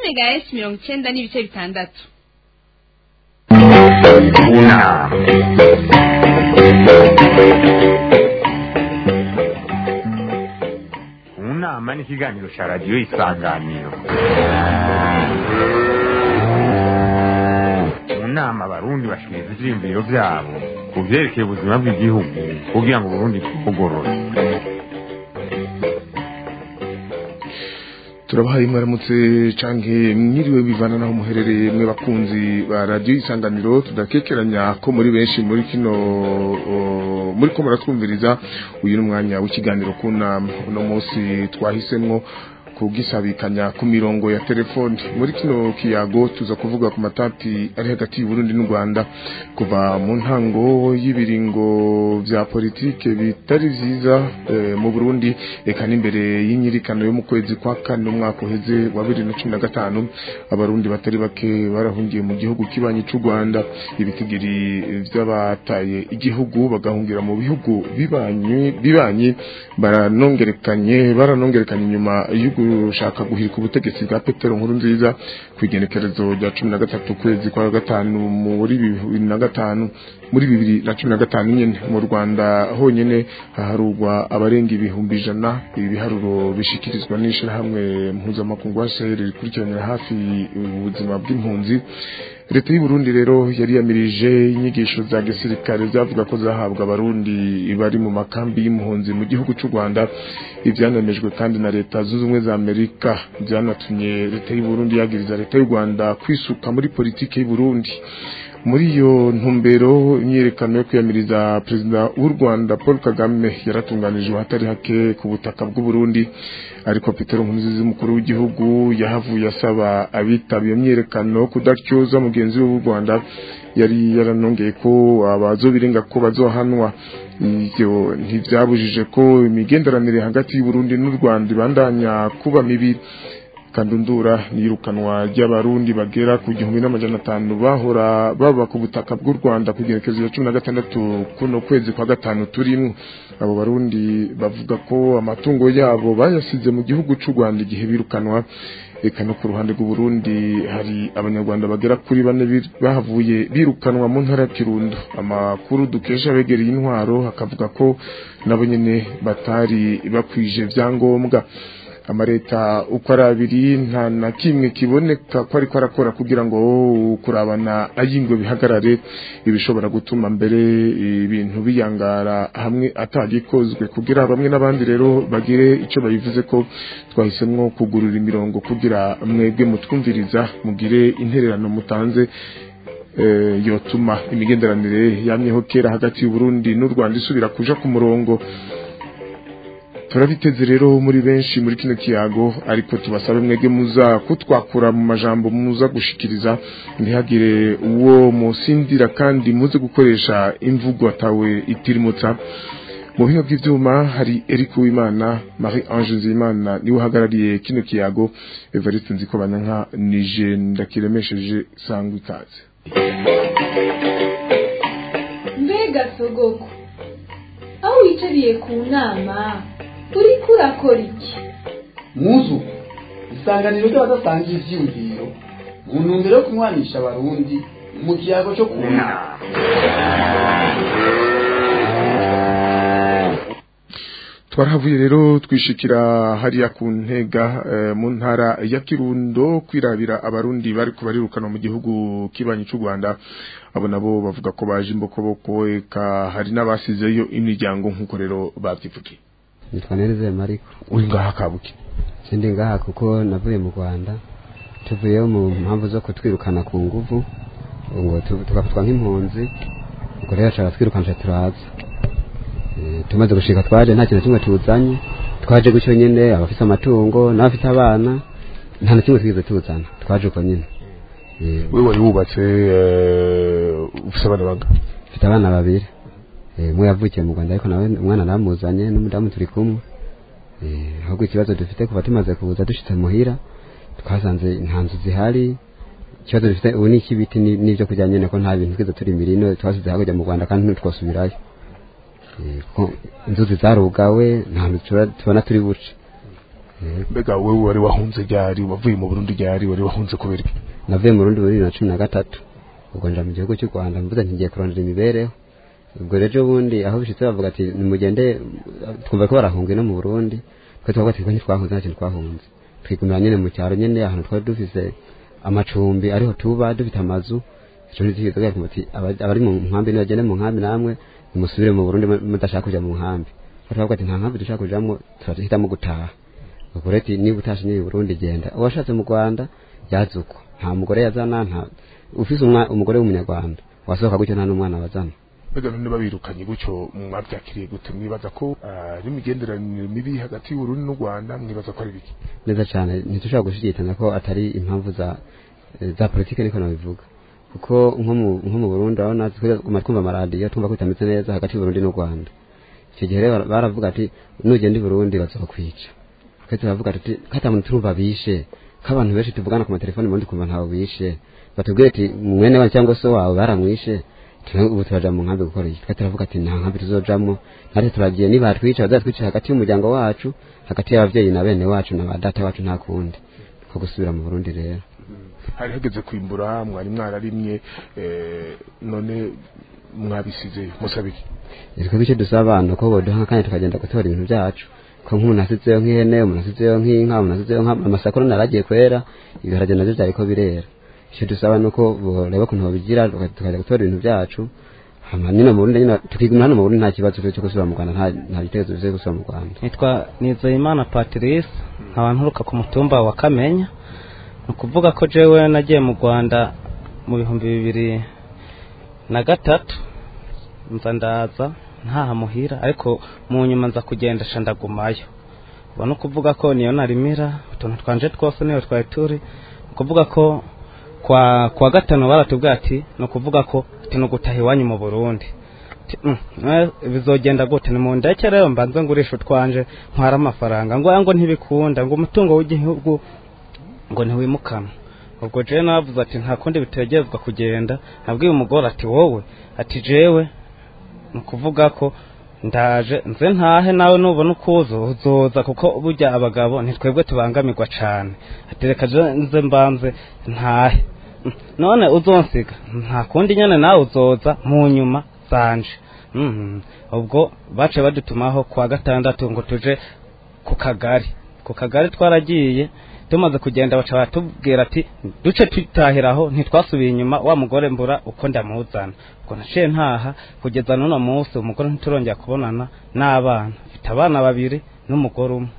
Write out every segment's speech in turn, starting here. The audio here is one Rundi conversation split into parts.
megahertz mirongo icenda n'ibice bitandatu una unama ni ikiganiro cya radiyo isanganiro mu nama abarundi bashikiriza ivyiyumviro vyabo ku vyerekeye ubuzima bw'igihugu kugira ngo uburundi bwugorore turabahaye mwaramutse canke mwiriwe bivana naho muherereye mwe bakunzi ba radio isanganiro tudakekeranya ko muri benshi muri kino o, muri ko muratwumviriza uyu ni umwanya w'ikiganiro kuna uno munsi twahisemwo kugisabikanya ku mirongo ya telefone muri kino kiyago tuza kuvuga ku matati ari hagati y'Uburundi n'u Rwanda kuva mu ntango y'ibiringo vya politike bitari vyiza e, mu Burundi eka n'imbere y'inyirikano yo mu kwezi kwa kane umwaka uheze wa 2015 abarundi batari bake barahungiye mu gihugu kibanyi c'u Rwanda ibitigiri vy'abataye igihugu bagahungira mu bihugu bibanyi bibanyi baranongerekanye baranongerekanye inyuma y'ugu gushaka guhirika ubutegetsi bwa Petero nkuru nziza kwigenekerezo rya 13 kwezi kwa gatanu muri 2005 muri 2015 nyene mu Rwanda honyene haharurwa abarenga ibihumbi ijana ibi biharuro bishikirizwa n'ishirahamwe mpuzamakungu HCR rikurikiranira hafi ubuzima bw'impunzi leta y'u Burundi rero yari yamirije inyigisho za gisirikare zavuga ko zahabwa abarundi bari mu makambi y'impunzi mu gihugu cy'u Rwanda ivyanemejwe kandi na leta zunze ubumwe za Amerika byanatumye leta y'u Burundi yagiriza leta y'u Rwanda kwisuka muri politike y'u Burundi muri iyo ntumbero imyerekano yo kwiyamiriza perezida w'u Rwanda Paul Kagame yaratunganijwe hatari hake ku butaka bw'u Burundi ariko Petero Nkurunziza umukuru w'igihugu yahavuye asaba abitaba iyo myerekano kudatyoza mugenzi we w'u Rwanda yari yaranongeye ko abazobirenga ko bazohanwa ivyo ntivyabujije ko imigenderanire hagati y'u Burundi n'u Rwanda ibandanya kuba mibi kandundura nirukanwa ry'abarundi bagera ku gihumbi n'amajana atanu bahora baba ku butaka bw'u Rwanda ku gerekezo ya cumi na gatandatu kuno kwezi kwa gatanu turimwo abo barundi bavuga ko amatungo yabo bayasize mu gihugu c'u Rwanda igihe birukanwa eka no ku ruhande rw'u Burundi hari abanyarwanda bagera kuri bane bahavuye birukanwa mu ntara ya Kirundo amakuru dukesha begereye intwaro hakavuga ko nabo nyene batari bakwije vyangombwa amareta uko ari abiri nta na kimwe kiboneka ko ariko arakora kugira ngo kurabana ayingwe bihagarare ibishobora gutuma mbere ibintu biyangara hamwe atagikozwe kugira bamwe n'abandi rero bagire icyo bayivuze ko twahisemo kugurura imirongo kugira mwebwe mutwumviriza mugire intererano mutanze yotuma imigenderanire yamyeho kera hagati y'u Burundi n'u Rwanda isubira kuja ku murongo turabiteze rero muri benshi muri kino kiyago ariko tubasabe mwege muza kutwakura mu majambo muza gushikiriza ntihagire uwo musindira kandi muze gukoresha imvugo atawe itirimutsa mu buhinga bw'ivyuma hari Eric Uwimana Marie Ange Nzimana niwe uhagarariye kino kiyago Evariste Nzikobanyanka nije ndakiremesheje sangwa ikaze mbega sogoko aho wicariye ku nama uriko urakora iki muzu isanganiro ry'abadasangiye ivyiyumviro mu ntumbero yo kunywanisha abarundi mu kiyago cyo kuna twarahavuye rero twishikira hariya ku ntega mu ntara ya kirundo kwirabira abarundi bari kubarirukana mu gihugu kibanyi cy'u rwanda abo nabo bavuga ko baje imbokoboko eka hari n'abasizeyo imiryango nk'uko rero babyivugiye nitwa Nereze Mariko uri ngaha kabuki sindi ngaha kuko navuye mu Rwanda tuvuyeyo mu mpamvu zo kutwirukana ku nguvu ngo tugafatwa nk'impunzi ubwo rero cara twirukana turaza tumaze gushika twaje nta kintu kimwe tuzanye twaje gutyo nyene abafite amatungo n'abafite abana nta na kimwe twize tuzana twaje uko nyene wewe wari wubatse ufite abana banga mfite abana babiri umwe yavukiye mu Rwanda ariko nawe umwana namuzanye n'umudamu turi kumwe ahubwo ikibazo dufite kuva tumaze kuza dushitse muhira twasanze nta nzu zihari ikibazo dufite ubu ni ik'ibiti n'ibyo kurya nyene ko nta bintu twize turi mirino twasize hakurya mu Rwanda kandi ntitwosubirayo inzuzi zarugawe nta hantu tubona turi buce Eh, mbega wewe wari wahunze ryari wavuye mu Burundi ryari wari wahunze kubera iki navuye mu Burundi muri bibiri na cumi na gatatu ubwo nja mu gihugu cy'u Rwanda mvuze nti ngiye kurondera imibereho ubwo rero ubundi aho bishitse bavuga ati nimugende twumva ko barahunga no mu Burundi twe twavuga ati ntitwahunze nta kintu twahunze twigumira nyene mu cyaro nyene ahantu twari dufise amacumbi ariho tuba dufite amazu ico ntizihizo kugira ati aba- abari mu nkambi nibagende mu nkambi namwe nimusubire mu Burundi mu- mudashaka kuja mu nkambi twavuga ati nta nkambi dushaka kujamwo turahitamo gutaha ubwo rero ati niba utashe niba i Burundi genda uwashatse mu Rwanda yaza uko nta mugore yazana nta ufise umwa- umugore w'umunyarwanda wasohoka gutyo nta n'umwana bazana mbega none babirukanye gutyo mwabyakiriye gute mwibaza ko ah, ari imigenderanire mibi hagati y'Uburundi n'u Rwanda mwibaza ko ari biki neza cyane ntitushobora gushidikanya ko atari impamvu za eh, za politike niko nabivuga kuko nko mu nko mu Burundi urabona twuma twumva amaradiyo twumva ko bitameze neza hagati y'Uburundi n'u Rwanda icyo gihe rero baravuga ati nugenda i Burundi bazokwica twe turavuga tuti kata muntu turumva bishe k'abantu benshi tuvugana ku matelefoni ubundi kumva ntawe bishe batubwire ati mwene wa cyangwa se wawe baramwishe twe ubu turaja mu nkambi gukora iki twe turavuga ati nta nkambi tuzojamwo natwe turagiye nibatwica bazatwica hagati y'umuryango wacu hagati y'abavyeyi na bene wacu na ba data wacu nta kundi ko gusubira mu Burundi rero hari hageze kwimbura mwari mwararimye eh, none mwabisize musabiki twebwe icyo dusaba abantu ko boduha kandi tukagenda gutora ibintu byacu ko nk'umuntu asizeyo nk'ihene umuntu asizeyo nk'inka umuntu asizeyo amasakoro naragiye kwera ibiharage navyo vyariko birera icyo dusaba nuko boreba ukuntu babigira tuka- tukajya gutora ibintu byacu hama nino mu Burundi nyine tukiguma hano mu Burundi nta kibazo cyo gusubira mu Rwanda nta nta gitekerezo cyo gusubira mu Rwanda nitwa nizeyimana patrice nkaba nturuka ku mutumba wa kamenya ni ukuvuga ko jewe nagiye mu rwanda mu bihumbi bibiri na gatatu nza ndaza ntaha muhira ariko mu nyuma nza kugenda sha ndagumayo ubu ni ukuvuga ko niyo narimira utuntu twanje twose niyo twari turi ni ukuvuga ko kwa kwa gatanu baratubwira ati ni ukuvuga ko ati ni ugutaha iwanyu mu burundi Ati, "Mm, eh, bizogenda gute ni mu ndeke rero mbanze ngurisha utwanje ntwara amafaranga ngo ngo ntibikunda ngo umutungo w'igihugu ngo ntiwimukanwa ubwo jewe navuze ati nta kundi bitegerezwa kugenda nabwiye umugore ati wowe ati jewe ni ukuvuga ko ndaje nze ntahe nawe nubona ukuza uzoza kuko burya abagabo ntitwebwe tubangamirwa cane ati reka je nze mbanze ntahe Mm, none uzonsiga nta kundi nyene nawe uzoza mu nyuma zanje Mhm. ubwo bace badutumaho kwa gatandatu ngo tuje ku kagari ku kagari twaragiye tumaze kugenda baca batubwira ati duce tutahiraho ntitwasubiye inyuma wa mugore mbura uko ndamuzana ubwo naciye ntaha kugeza n'uno munsi umugore ntiturongera kubonana n'abana mfite abana babiri n'umugore umwe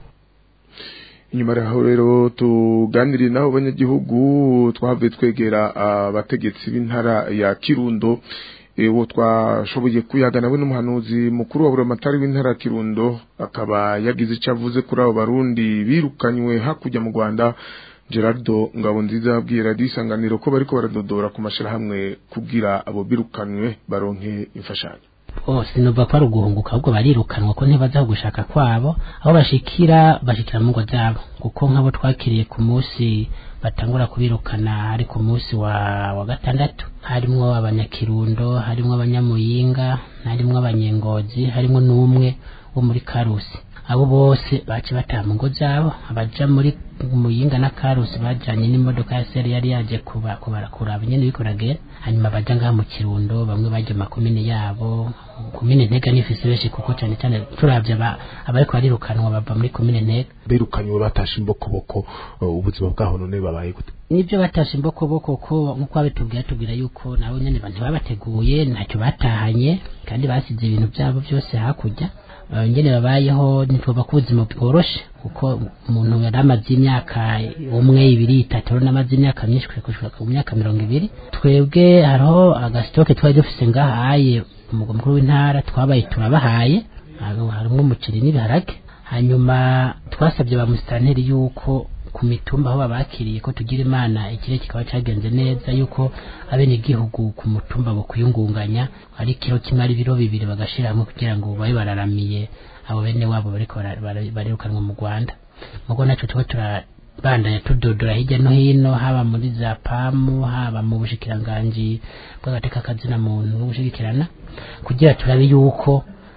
inyuma yaho rero tuganiriye n'abo banyagihugu twavuye twegera abategetsi b'intara ya kirundo uwo twashoboye kuyaga nawe n'umuhanuzi mukuru wa buramatari w'intara ya kirundo akaba yagize icyo avuze kuri abo barundi birukanywe hakurya mu rwanda gerardo ngabonziza yabwiye radiyo isanganiro ko bariko baradodora ku mashyirahamwe kugira abo birukanywe baronke imfashanyo bose nuva ko ari uguhunguka ahubwo barirukanwa ko ntibaza gushaka kwabo aho bashikira bashikira mu ngo zabo kuko nk'abo twakiriye ku munsi batangura kubirukana ari ku munsi wa wa gatandatu harimwo abanyakirundo harimwo abanyamuyinga harimwo abanyengozi harimwo n'umwe wo muri karusi abo bose bace bataha mu ngo zabo abaja muri muyinga na karusi bajanye n'imodoka ya seri yari yaje kuba kubara kuraba nyene bikoragera hanyuma baja ngaha mu kirundo bamwe baje makomine yabo komine ntega nifise benshi kuko cane cane turavye aba abariko barirukanwa bava muri komine ntega birukanywe batashe imbokoboko uh, ubuzima bwaho none babaye gute nibyo batashe imbokoboko ko nkuko babitubwira tubwira yuko nabo nyene ntibabateguye ntacyo batahanye kandi basize ibintu byabo byose hakurya Uh, ngene babayeho ntitwoba ko ubuzima bworoshe kuko umuntu yari amaze imyaka umwe ibiri itatu rero n'amaze imyaka myinshi kushika ku myaka mirongo ibiri twebwe hariho agasitoke twari dufise ngahaye umugwa mukuru w'intara twabaye turabahaye harimwo umuceri n'ibiharage hanyuma twasabye ba musitanteri yuko ku mitumba aho babakiriye ko tugira imana ikire kikaba cagenze neza yuko abenegihugu ku mutumba bo kuyungunganya ari kiro kimwe ari biro bibiri bagashira hamwe kugira ngo babe bararamiye abo bene wabo bariko barirukanwa mu Rwanda mugo naco tuko turabandanya tudodora hirya no hino haba muri za pamu haba mu bushikiranganji bw'agateka kazina muntu n'ubushigikirana kugira turabe yuko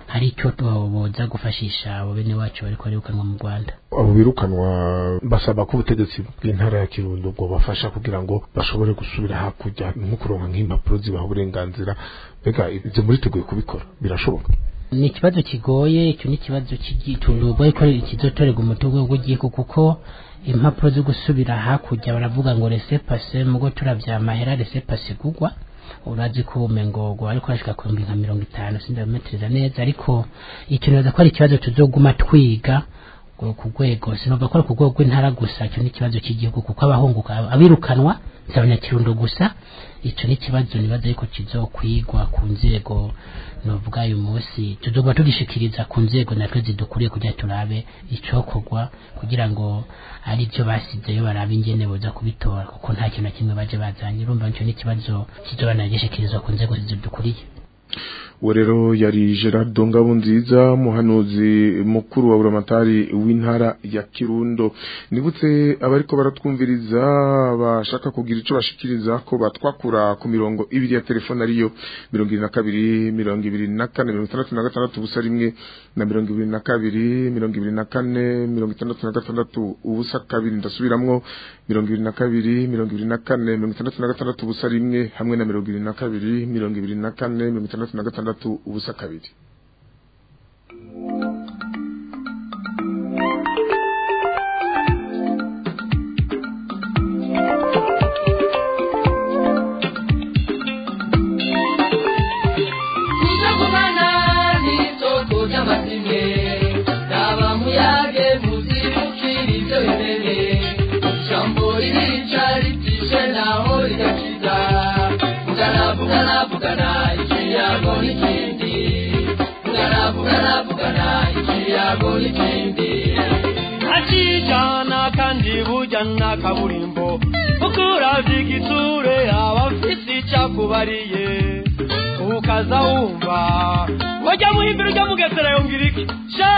hari icyo boza gufashisha abo bene wacu bariko barirukanwa mu rwanda abo birukanwa basaba ko ubutegetsi bw'intara ya kirundo bwo bafasha kugira ngo bashobore gusubira hakurya nko kuronka nk'impapuro zibaha uburenganzira mbega ibyo muriteguye kubikora birashoboka ni ikibazo kigoye icyo ni ikibazo cy'igitundugo ko kizotorerwa umutungo w'igihugu kuko impapuro zo gusubira hakurya baravuga ngo rese pase mugo turavya amahera rese pase gugwa urazi ko ubumengogo ariko arashika ku nka mirongo itanu sindabimetereza neza ariko icyo nibaza ko ari ikibazo tuzoguma twiga ku rwego sinumva ko ari ku rwego rw'intara gusa icyo ni ikibazo cy'igihugu kuko abahunguka abirukanwa si abanyakirundo gusa icyo ni ikibazo nibaza yuko kizokwigwa ku nzego novuga uyu munsi tuzoguma tugishikiriza ku nzego natwe zidukuriye kugira turabe icokorwa kugira ngo ari byo basizeyo barabe ingene boza kubitora kuko nta kintu na kimwe baje bazanye urumva nicyo ni ikibazo kizoba nagishikirizwa ku nzego zidukuriye uwo rero yari gerard ngabonziza muhanuzi mukuru wa buramatari w'intara ya kirundo nibutse abariko baratwumviriza bashaka kugira ico bashikiriza ko batwakura ku mirongo ibiri ya telefone ariyo mirongo ibiri na kabiri mirongo ibiri na kane mirongo itandatu na gatandatu ubusa rimwe na mirongo ibiri na kabiri mirongo ibiri na kane mirongo itandatu na gatandatu ubusa kabiri ndasubiramwo mirongo ibiri na kabiri mirongo ibiri na kane mirongo itandatu na gatandatu ubusa rimwe hamwe na mirongo ibiri na kabiri mirongo ibiri na kane mirongo itandatu na gatandatu ubusa kabiri akijana kandi bujyana kaburimbo ukuravya igitsure abafise icakubariye ukaza wumva wajya muhimbira ujya mugesera yongera iki sha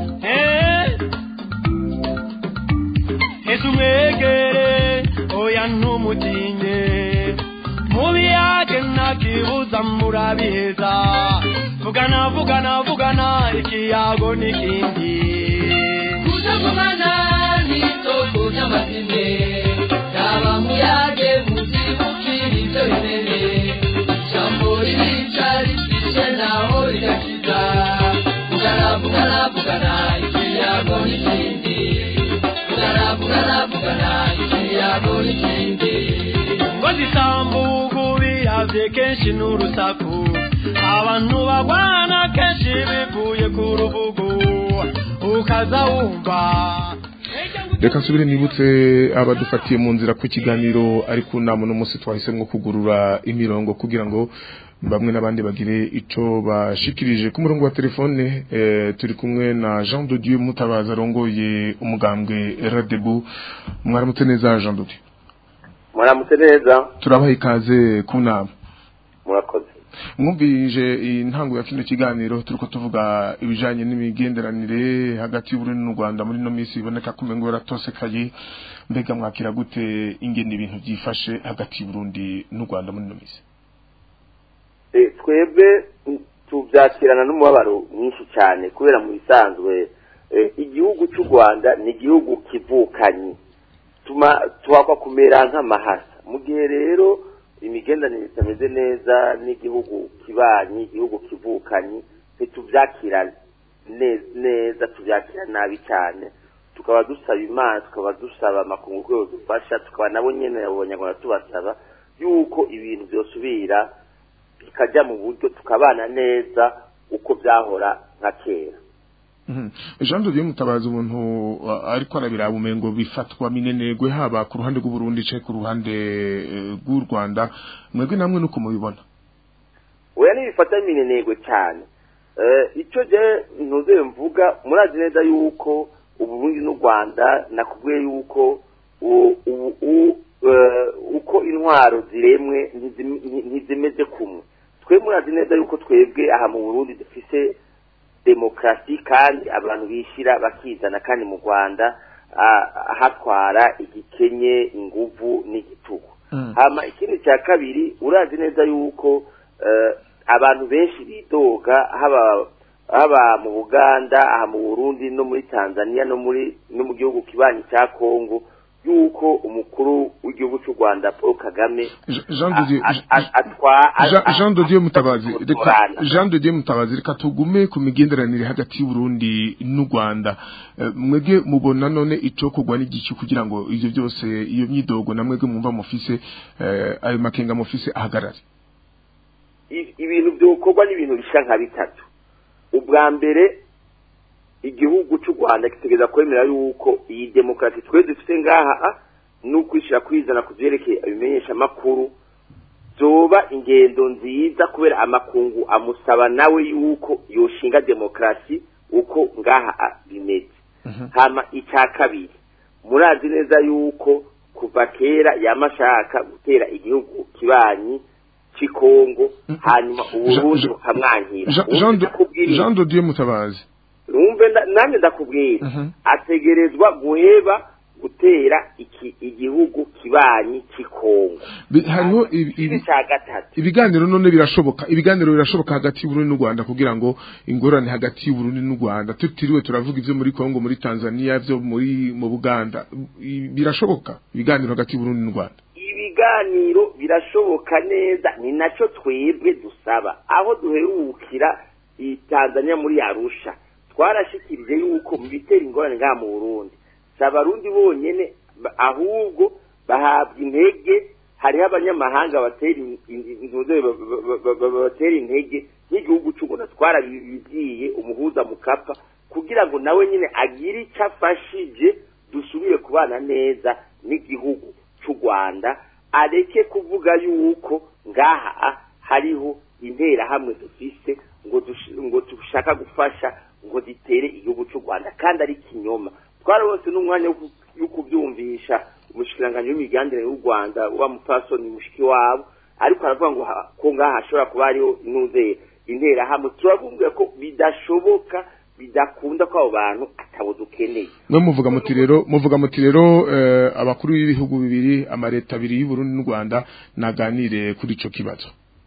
heza umwegere oya ntumutinye mubiyage ntakibuza murabiheza vugana vugana vugana ikiyago n'ikindi kutagumana n'isoko ry'amazine yaba muyage muzibukira ibyo bimene ijambo ririca ritishe naho rigakiza vugana vugana vugana ikiyago n'ikindi vugana vugana vugana ikiyago n'ikindi ngo zisambugu biravye kenshi n'urusaku abantu bagwana kenshi bivuye ku rubugu ukaza wumva reka nsubire nibutse abadufatiye mu nzira ku kiganiro ari ku nama uno munsi twahisemo kugurura imirongo kugira ngo bamwe n'abandi bagire ico bashikirije ku murongo wa telefone eh, turi kumwe na Jean de Dieu Mutabaza arongoye umugambwe Radebu mwaramutse neza Jean de Dieu mwaramutse neza turabaha ikaze ku nama murakoze mwumvije intango ya kino kiganiro turiko tuvuga ibijanye n'imigenderanire hagati y'Uburundi n'u Rwanda muri no misi iboneka ko umengo yaratosekaye mbega mwakira gute ingene ibintu byifashe hagati y'Uburundi n'u Rwanda muri no misi eh twebwe tubyakirana n'umubabaro mwinshi cyane kubera mu bisanzwe igihugu cy'u Rwanda ni igihugu kivukanye tuma tuhakwa kumera nk'amahasa mu gihe rero imigendanire itameze neza n'igihugu kibanyi igihugu kivukanye ntitubyakira neza tubyakira nabi cyane tukaba dusaba imana tukaba dusaba amakungu rwego dufasha tukaba nabo nyine abo banyarwanda tubasaba yuko ibintu byosubira bikajya mu buryo tukabana neza uko byahora nka kera Jean de Dieu mutabaza umuntu ariko arabiraba umengo bifatwa minenegwe haba ku ruhande rw'u Burundi cye ku ruhande rw'u Rwanda mwebwe namwe nuko mubibona oya nibifata minenegwe cyane icyo je ntuze mvuga murazi neza yuko uburundi n'u Rwanda nakubwiye yuko uko intwaro ziremwe ntizimeze kumwe twe murazi neza yuko twebwe aha mu Burundi dufise demokarasi kandi abantu bishyira bakizana kandi mu rwanda hatwara igikenye inguvu n'igitugu hama ikindi cya kabiri urazi neza yuko abantu benshi bidoga haba haba mu buganda aha mu burundi no muri tanzania no muri no mu gihugu kibanyi cya kongo yuko umukuru w'igihugu cy'u rwanda paul kagame Jean de Dieu a- a- atwa- Jean- a- Jean de Dieu Mutabazi reka gutorana. Jean de Dieu Mutabazi reka tugume ku migenderanire hagati y'u Burundi n'u Rwanda Eh, mwebwe mubona none ico kugwa n'igiki kugira ngo ivyo byose iyo myidogo na mwebwe mwumva mufise eh, ayo makenga mufise ahagarare I- ibintu byokorwa n'ibintu bisha nka bitatu ubwa mbere igihugu cy'u rwanda kitegeza kwemera yuko iyi demokarasi twe dufite ngaha ah, ni ukwishyira kwizana ku byerekeye ibimenyesha amakuru zoba ingendo nziza kubera amakungu amusaba nawe yuko yoshinga demokarasi uko ngaha ah, bimeze hama icya kabiri murazi neza yuko kuva kera yamashaka gutera igihugu kibanyi cy'ikongo hanyuma uburundi Jean- bukamwankira Jean- Jean de- Jean de Dieu Mutabazi numve nda- nanjye ndakubwira ategerezwa guheba gutera iki igihugu kibanyi cy'ikongo Bi- hariho ibi- ibi- ibi cya gatatu ibiganiro none birashoboka ibiganiro birashoboka hagati y'Uburundi n'u Rwanda kugira ngo ingorane hagati y'Uburundi n'u Rwanda tutiriwe turavuga ivyo muri Kongo muri Tanzania ivyo muri mu Buganda I- birashoboka ibiganiro hagati y'Uburundi n'u Rwanda ibiganiro birashoboka neza ni nacyo twebwe dusaba aho duherukira i tanzania muri arusha twarashikirije yuko mu bitera ingorane ngaha mu burundi si abarundi bonyene ba- ahubwo bahabwa intege hariho abanyamahanga batera in- in- intuze ba- ba- ba- ba- batera intege n'igihugu cy'u rwanda twarabibwiye umuhuza mukapa kugira ngo nawe nyine agire icyo afashije dusubire kubana neza n'igihugu cy'u rwanda areke kuvuga yuko ngaha ah, hariho interahamwe dufise ngo dush- ngo dushaka gufasha ngo zitere igihugu cy'u rwanda kandi ari kinyoma twarabose n'umwanya wo ku- wo kubyumvisha umushikiranganji w'imiganire y'u rwanda wa mupfasoni mushiki wabo ariko aravuga ngo ha- ko ngaha hashobora kuba hariho intuze interahamwe turavuga ko bidashoboka bidakunda ko abo bantu atabo dukeneye mwe muvuga muti rero muvuga muti rero eh, abakuru b'ibihugu bibiri amareta abiri y'u Burundi n'u Rwanda naganire kuri ico kibazo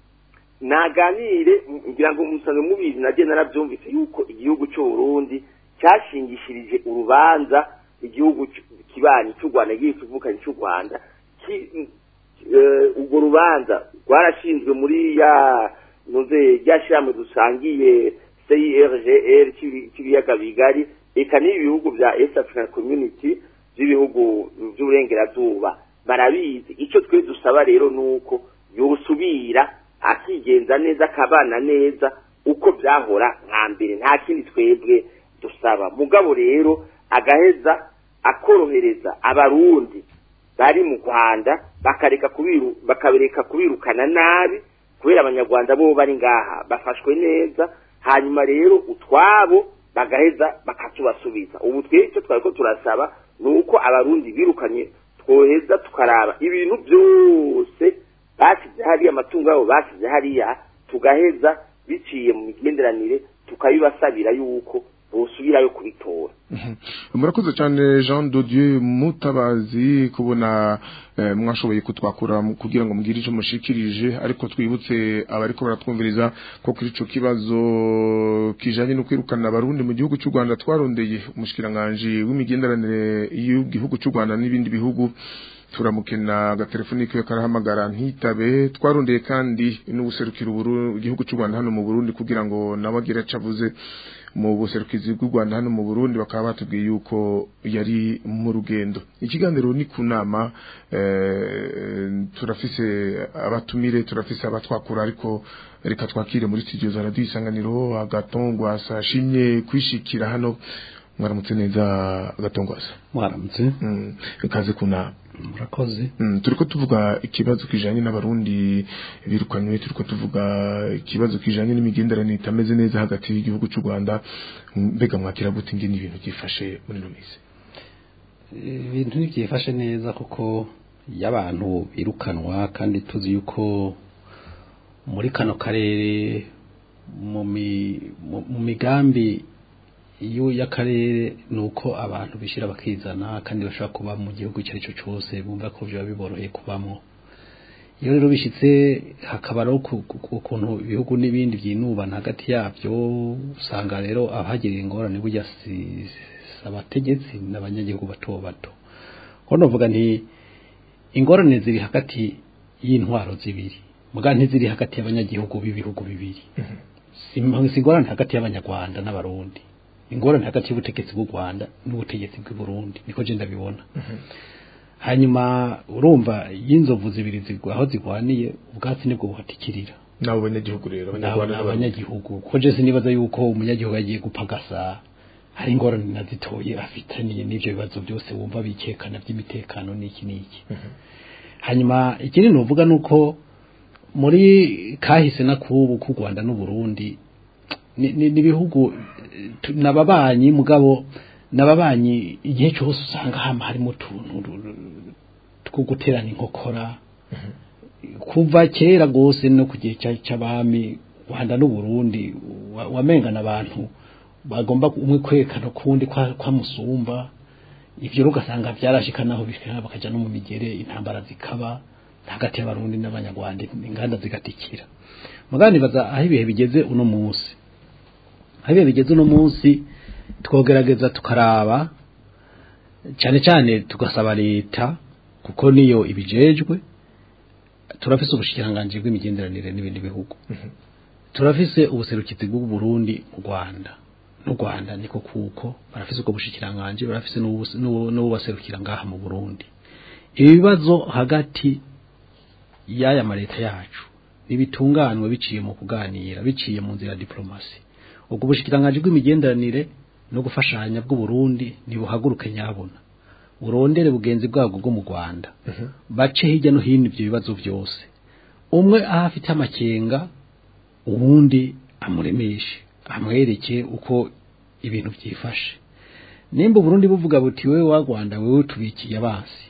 naganire m- ngira ngo musanzwe mubizi nagiye narabyumvise yuko igihugu cy'u Burundi cyashingishirije urubanza igihugu c- kibanyi cy'u Rwanda igihe kivukanye cy'u Rwanda ki- eh, urwo rubanza rwarashinzwe muri ya nuze ryashyirahamwe dusangiye CIRGL cy'ibi- cy'ibiyaga bigari eka n'ibi bihugu bya East African Community by'ibihugu by'uburengerazuba barabizi icyo twe dusaba rero ni uko yosubira akigenza neza akabana neza uko byahora nka mbere nta kindi twebwe dusaba mugabo rero agaheza akorohereza abarundi bari mu rwanda bakareka kubiru bakabereka kubirukana nabi kubera abanyarwanda bo bari ngaha bafashwe neza hanyuma rero utwabo bagaheza bakatubasubiza ubu twebwe icyo twari ko turasaba ni uko abarundi birukanye twoheza tukaraba ibintu byose basize hariya amatungo yabo basize hariya tugaheza biciye mu migenderanire tukabibasabira yuko bosubirayo kubitora murakoze cyane Jean de Dieu Mutabazi kubona eh, mwashoboye kutwakura mu- kugira ngo mugire icyo mushikirije ariko twibutse abariko baratwumviriza ko kuri ico kibazo kijanye no kwirukana abarundi mu gihugu cy'u Rwanda twarondeye umushikiranganje w'imigenderanire y'igihugu cy'u Rwanda n'ibindi bihugu turamukena agatelefoni kiwe karahamagara ntitabe twarondeye kandi n'ubuserukira uburu igihugu cy'u Rwanda hano mu Burundi kugira ngo nawe agire aco avuze mu buserukizi bw'u Rwanda hano mu Burundi bakaba batubwiye yuko yari mu rugendo ikiganiro ni ku nama eh, turafise abatumire turafise abatwakura ariko reka twakire muri studio za radio isanganiro agatongwa sashimye kwishikira hano mwaramutse neza agatongwasa mwaramutse mm, ikaze ku nama murakoze Mm, turiko tuvuga ikibazo kijanye n'abarundi birukanywe turiko tuvuga ikibazo kijanye n'imigenderanire itameze neza hagati y'igihugu cy'u Rwanda mbega mwakira gute ingene ibintu byifashe muri no misi ibintu ntibyifashe neza kuko iyo abantu birukanwa kandi tuzi yuko muri kano karere mu mi- mu- mu migambi iyo y'akarere ni uko abantu bishyira bakizana kandi bashobora kuba mu gihugu icyo ari cyo cyose bumva ko biba biboroheye kubamo iyo rero bishyitse hakaba rero ku- ku- ku- ukuntu ibihugu n'ibindi byinubana hagati yabyo usanga rero abahagirira ingorane burya si si abategetsi n'abanyagihugu bato bato ko novuga nti ingorane ziri hagati y'intwaro zibiri muga ntiziri hagati y'abanyagihugu b'ibihugu bibiri si si ingorane hagati y'abanyarwanda n'abarundi ingorane hagati y'ubutegetsi bw'u Rwanda n'ubutegetsi bw'u Burundi niko je ndabibona hanyuma urumva y'inzovu zibiri zigwa aho zigwaniye ubwatsi nibwo buhatikirira nabo banyagihugu rero N'abo- abanyarwanda n'abarundi. abanyagihugu ko je sinibaza yuko umunyagihugu agiye gupagasa hari ingorane nazitoye afitaniye n'ivyo bibazo byose wumva bikekana by'imitekano n'iki n'iki hanyuma ikindi nuvuga nuko muri kahise na kubu ku Rwanda n'u Burundi ni ni- ni ibihugu eh, tu- nababanyi mugabo nababanyi igihe cyose usanga hama harimo utuntu ru- ru- two guterana inkokora kuva kera gose no ku gihe cya- cy'abami Rwanda n'u Burundi wa- wamengana abantu bagomba umwe kwekana kundi kwa, kwa musumba ivyo rero ugasanga byarashika naho bishika bakaja no mu migere intambara zikaba hagati y'abarundi n'abanyarwanda inganda zigatikira mugani baza aho ibihe bigeze uno munsi aho ibihe bigeze uno munsi twogerageza tukaraba cyane cyane tugasaba leta kuko niyo ibijejwe turafise ubushikiranganji bw'imigenderanire n'ibindi bihugu turafise ubuserukizi bw'u Burundi mu Rwanda n'u Rwanda niko kuko barafise ubwo bushikiranganji barafise n'ubu- n'ubu- n'ububaserukira ngaha mu Burundi ibibazo hagati y'aya mareta yacu nibitunganwe biciye mu kuganira biciye mu nzira ya diplomasi ubwo bushikiranganji bw'imigenderanire no gufashanya bw'u Burundi nibuhaguruke nyabona urondere bugenzi bwabwo bwo mu Rwanda bace hirya no hino ibyo bibazo byose umwe aho afite amakenga uwundi amuremeshe amwereke uko ibintu byifashe nimba uburundi buvuga buti wewe wa Rwanda wewe tubikiye abansi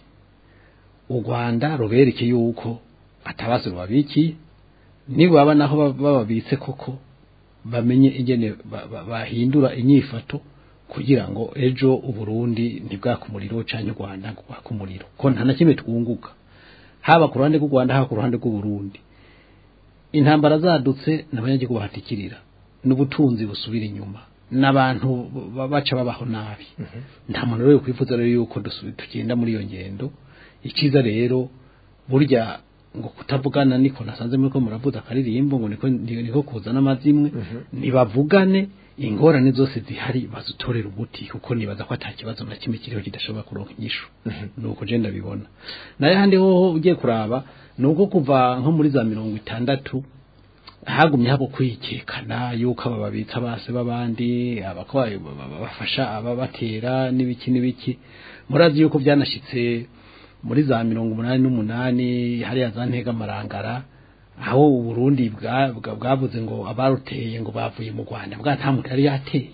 u Rwanda rubereke yuko atabazo rubabikiye nibaba naho baba- bababitse koko bamenye ingene ba- ba- bahindura inyifato kugira ngo ejo uburundi ntibwakumuriro canke u Rwanda ngo bwakumuriro ko nta na kimwe twunguka haba ku ruhande rw'u Rwanda haba ku ruhande rw'u Burundi intambara zadutse n'abanyagihugu bahatikirira n'ubutunzi busubira inyuma n'abantu ba- baca babaho nabi nta muntu rero kwifuza rero yuko dusu- tugenda muri iyo ngendo ikiza rero burya ngo kutavugana niko nasanze muri ko muravuza akaririmbo ngo niko niko kuzana amazimwe ntibavugane ingorane zose zihari bazitorera umuti kuko nibaza ko ata kibazo na kimwe kiriho kidashobora kuronka inyishu nuko je ndabibona naye handi hoho ugiye kuraba nuko kuva nko muri za mirongo itandatu hagumye habo kwikekana yuko aba babitsa base b'abandi abakwaye bafasha ababatera n'ibiki n'ibiki murazi yuko byanashitse muri za mirongo umunani n'umunani hariya za ntega amarangara aho uburundi bwa- bwa- bwavuze ngo abaruteye ngo bavuye mu rwanda bwa nta muntu yari yateye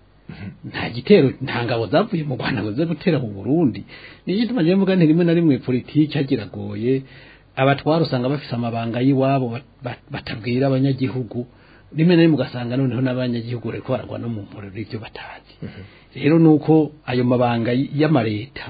nta gitero nta ngabo zavuye mu rwanda ngo zize gutera mu burundi niyo gituma njyewe mvuga nti rimwe na rimwe politiki hagiragoye abatwara usanga bafise amabanga y'iwabo bat- bat- batabwira abanyagihugu rimwe na rimwe ugasanga noneho n'abanyagihugu bariko baragwa no mu mporero ibyo batazi rero nuko ayo mabanga y- y'amareta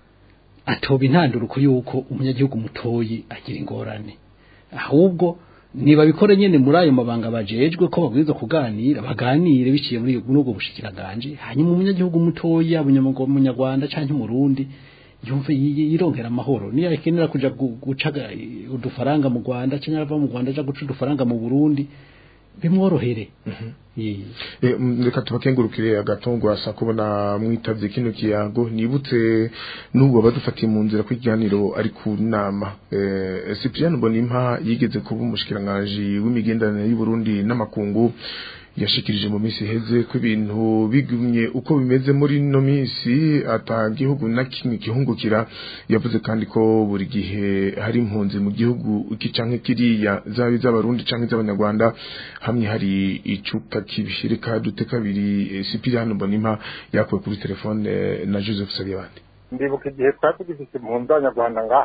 atoba intanduruko yuko umunyagihugu mutoyi agira ingorane ahubwo nibabikore nyene muri ayo mabanga bajejwe ko babwirizwa kuganira baganire biciye muri muri ubwo bushikiranganje hanyuma umunyagihugu mutoya umunyamugo- umunyarwanda canke umurundi yumve yi- yi- yironkera amahoro niyo akenera kuja gu- guca ga- udufaranga mu Rwanda canke ava mu Rwanda aja guca udufaranga mu Burundi bimworohere Yee. Eh, mm, reka tubakengurukire agatongo asa kubona mwitavye kino kiyago nibutse n'ubwo badufatiye mu nzira kw'ikiganiro ari ku nama eh, Cyprien Bonimpa yigeze kuba umushikiranganje w'imigenderanire y'u Burundi n'amakungu yashikirije mu minsi iheze ko ibintu bigumye uko bimeze muri no minsi ata gihugu na kimwe gihungukira yavuze kandi ko buri gihe hari impunzi mu gihugu iki canke kiriya zaba iz'abarundi canke iz'abanyarwanda hamwe hari icuka kibishirika dute kabiri eh, Cyprien Bonimpa yakuwe kuri telefone eh, na Joseph Sabiyabandi ndibuka igihe twari tugifite impunzi z'abanyarwanda ngaha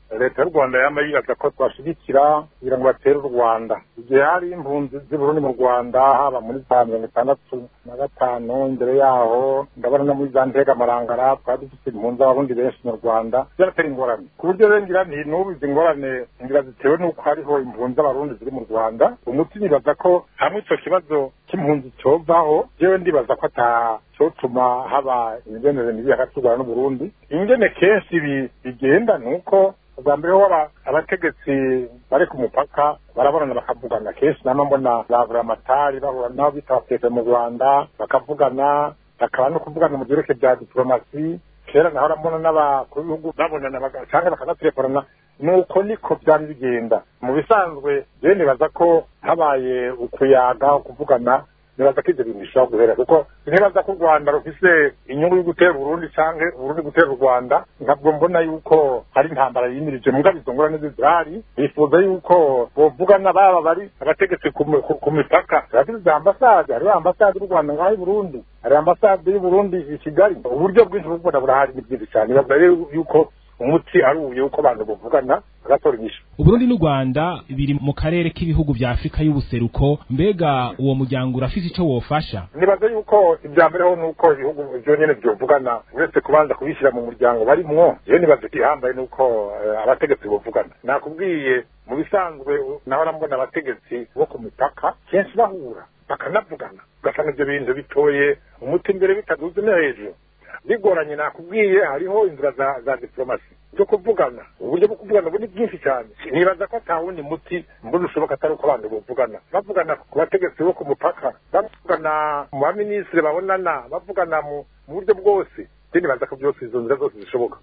leta y'u rwanda yama yibaza ko twashigikira kugira ngo batere u rwanda igihe hari impunzi z'uburundi mu rwanda haba muri za mirongo itandatu na gatanu imbere yaho ndabona no muri za ntega marangara twari dufite impunzi abarundi benshi mu rwanda byaratera ingorane ku buryo rero ngira nti n'ubu izi ngorane ngira zitewe n'uko hariho impunzi z'abarundi ziri mu rwanda umuti nibaza ko hamwe ico kibazo cy'impunzi covaho jewe ndibaza ko ata cyotuma haba imigenere mibi hagati y'u rwanda n'uburundi ingene kenshi bi- bigenda ni uko ubwa mbere ho aba- abategetsi bari ku mupaka barabonana bakavugana kenshi nama mbona bavura amatari bahura nabo bita abapepe mu rwanda bakavugana bakaba no kuvugana mu byerekeye bya diplomasi kera nahora mbona n'abakuru b'ibihugu babonana baga- canke bakanatelefonana nuko niko byari bigenda mu bisanzwe rero nibaza ko habaye ukuyaga ukuvugana nibaza ko ibyo bintu bishobora guhera kuko ntibaza ko u rwanda rufise inyungu yo gutera uburundi canke uburundi gutera u rwanda ntabwo mbona yuko hari intambara yimirije mugabo izo ngorane zirahari bifuza yuko bovugana baba bari abategetsi ku mi- ku- ku mipaka turafise za ambasade hariho ambasade y'u rwanda ngaho i burundi hari ambasade y'uburundi i kigali uburyo bwinshi bwo kubona burahari ni bwinshi cyane bibaza rero yuko umuti ari ubuye uko abantu bavugana bagatora inyishu uburundi n'u rwanda biri mu karere k'ibihugu vya afurika y'ubuseruko mbega uwo muryango urafise ico wofasha nibaza yuko ibya mbere ho nuko ibihugu byo nyene byovugana uretse kubanza kubishyira mu muryango barimwo iyo nibaza igihambaye nuko eh, abategetsi bovugana nakubwiye mu bisanzwe u- nahora mbona abategetsi bo ku mipaka kenshi bahura bakanavugana ugasanga ibyo bintu bitoye umuti imbere bitaduze no hejuru bigoranye nakubwiye hariho inzira za, za diplomasi zo kuvugana uburyo bwo kuvugana ubu ni bwinshi cyane nibaza ko ata wundi muti mbona ushoboka atari uko abantu bavugana bavugana ku bategetsi bo ku mupaka bavugana mu baminisitiri babonana bavugana mu mu buryo bwose je nibaza ko byose izo nzira zose zishoboka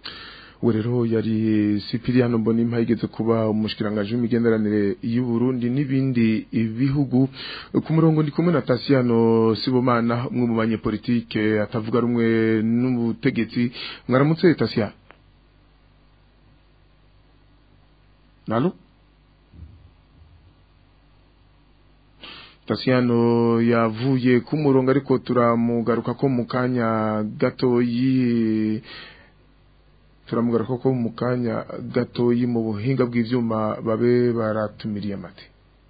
we rero yari Sipiriano Mbonimpa yigeze kuba umushikiranganje w'imigenderanire y'u Burundi n'ibindi bihugu ku murongo ndi kumwe na Tasiano Sibomana umwe mu banyepolitike atavuga rumwe n'ubutegetsi mwaramutse Tasiano Nalo Tasiano yavuye ku murongo ariko turamugaruka ko mu kanya gatoyi turamugaruka ko mu kanya gatoyi mu buhinga bw'ivyuma babe baratumiriye amate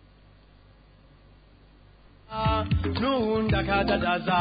nuwundi akadadaza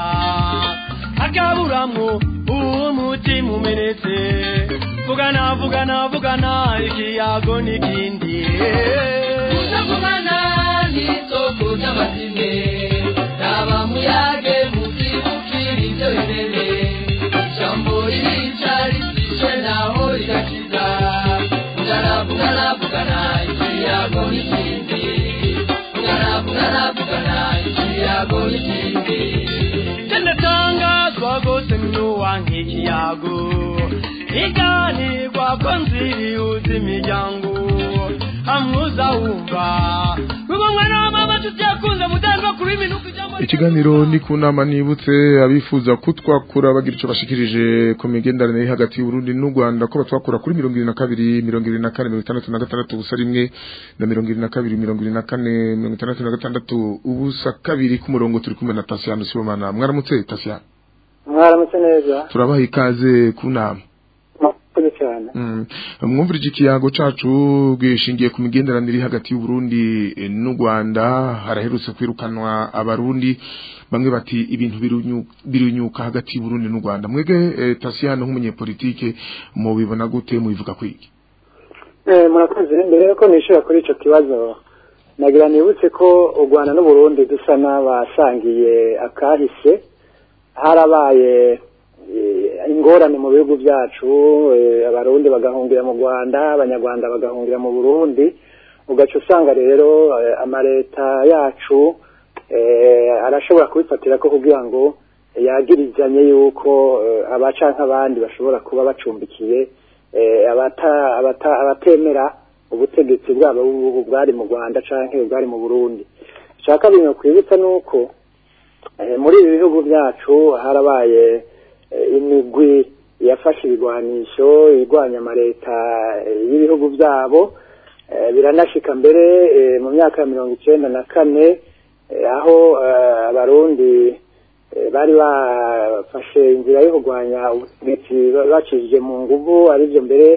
akaburamwo umutima umenetse vugana vugana vugana ikiyago n'ikindi kutavugana n'isoko ry'amazime raba muyage muzibukira ibyo bimene ijambo ririca risishe naho rigakiza vugana vugana vugana ikiyago n'ikindi vugana vugana vugana ikiyago n'ikindi tendatangazwa gose mnuwa nk'ikiyago iganirwa ko nzirihuza imiryango hamwuza wumva wibomwe n'amama tutiyakunze mudanwa kuri minuko ijambo ikiganiro ni ku nama nibutse abifuza kutwakura bagira icyo bashikirije ku migenderanire iri hagati y'Uburundi n'u Rwanda ko batwakura kuri mirongo irindwi na kabiri mirongo irindwi na kane mirongo itandatu na gatandatu ubusa rimwe na mirongo irindwi na kabiri mirongo irindwi na kane mirongo itandatu na gatandatu ubusa kabiri ku murongo turi kumwe na Tasiano Sibomana mwaramutse Tasiano mwaramutse neza turabaha ikaze ku nama murakoze cyane Mm. mwumvirije ikiyago cacu gishingiye ku migenderanire iri hagati y'Uburundi eh, n'u Rwanda haraherutse kwirukanwa abarundi bamwe bati ibintu birunyu- birunyuka hagati y'Uburundi n'u Rwanda mwege eh, Tasiano nk'umunyepolitike mu bibona gute mubivuga kwiki Eh, murakoze mbere yuko nishura kuri ico kibazo nagira nibutse ko u Rwanda n'Uburundi dusa n'abasangiye akahise harabaye eh, ingorane mu bihugu byacu eh, abarundi bagahungira mu Rwanda abanyarwanda bagahungira mu Burundi ugaca usanga rero eh, amareta yacu eh, arashobora kubifatira ko kugira ngo yagirizanye yuko eh, abaca nk'abandi bashobora kuba bacumbikiye eh, abata abata abatemera ubutegetsi bwabo bu- bwari mu Rwanda canke bwari mu Burundi shaka bintu kwibutsa nuko eh, muri ibi bihugu byacu harabaye eh, imigwi yafashe ibigwanisho igwanya amareta eh, y'ibihugu byabo eh, biranashika mbere eh, mu myaka ya mirongo icenda na kane eh, aho eh, abarundi eh, bari bafashe inzira yo kurwanya ubutegetsi ba- bacishije mu nguvu arivyo mbere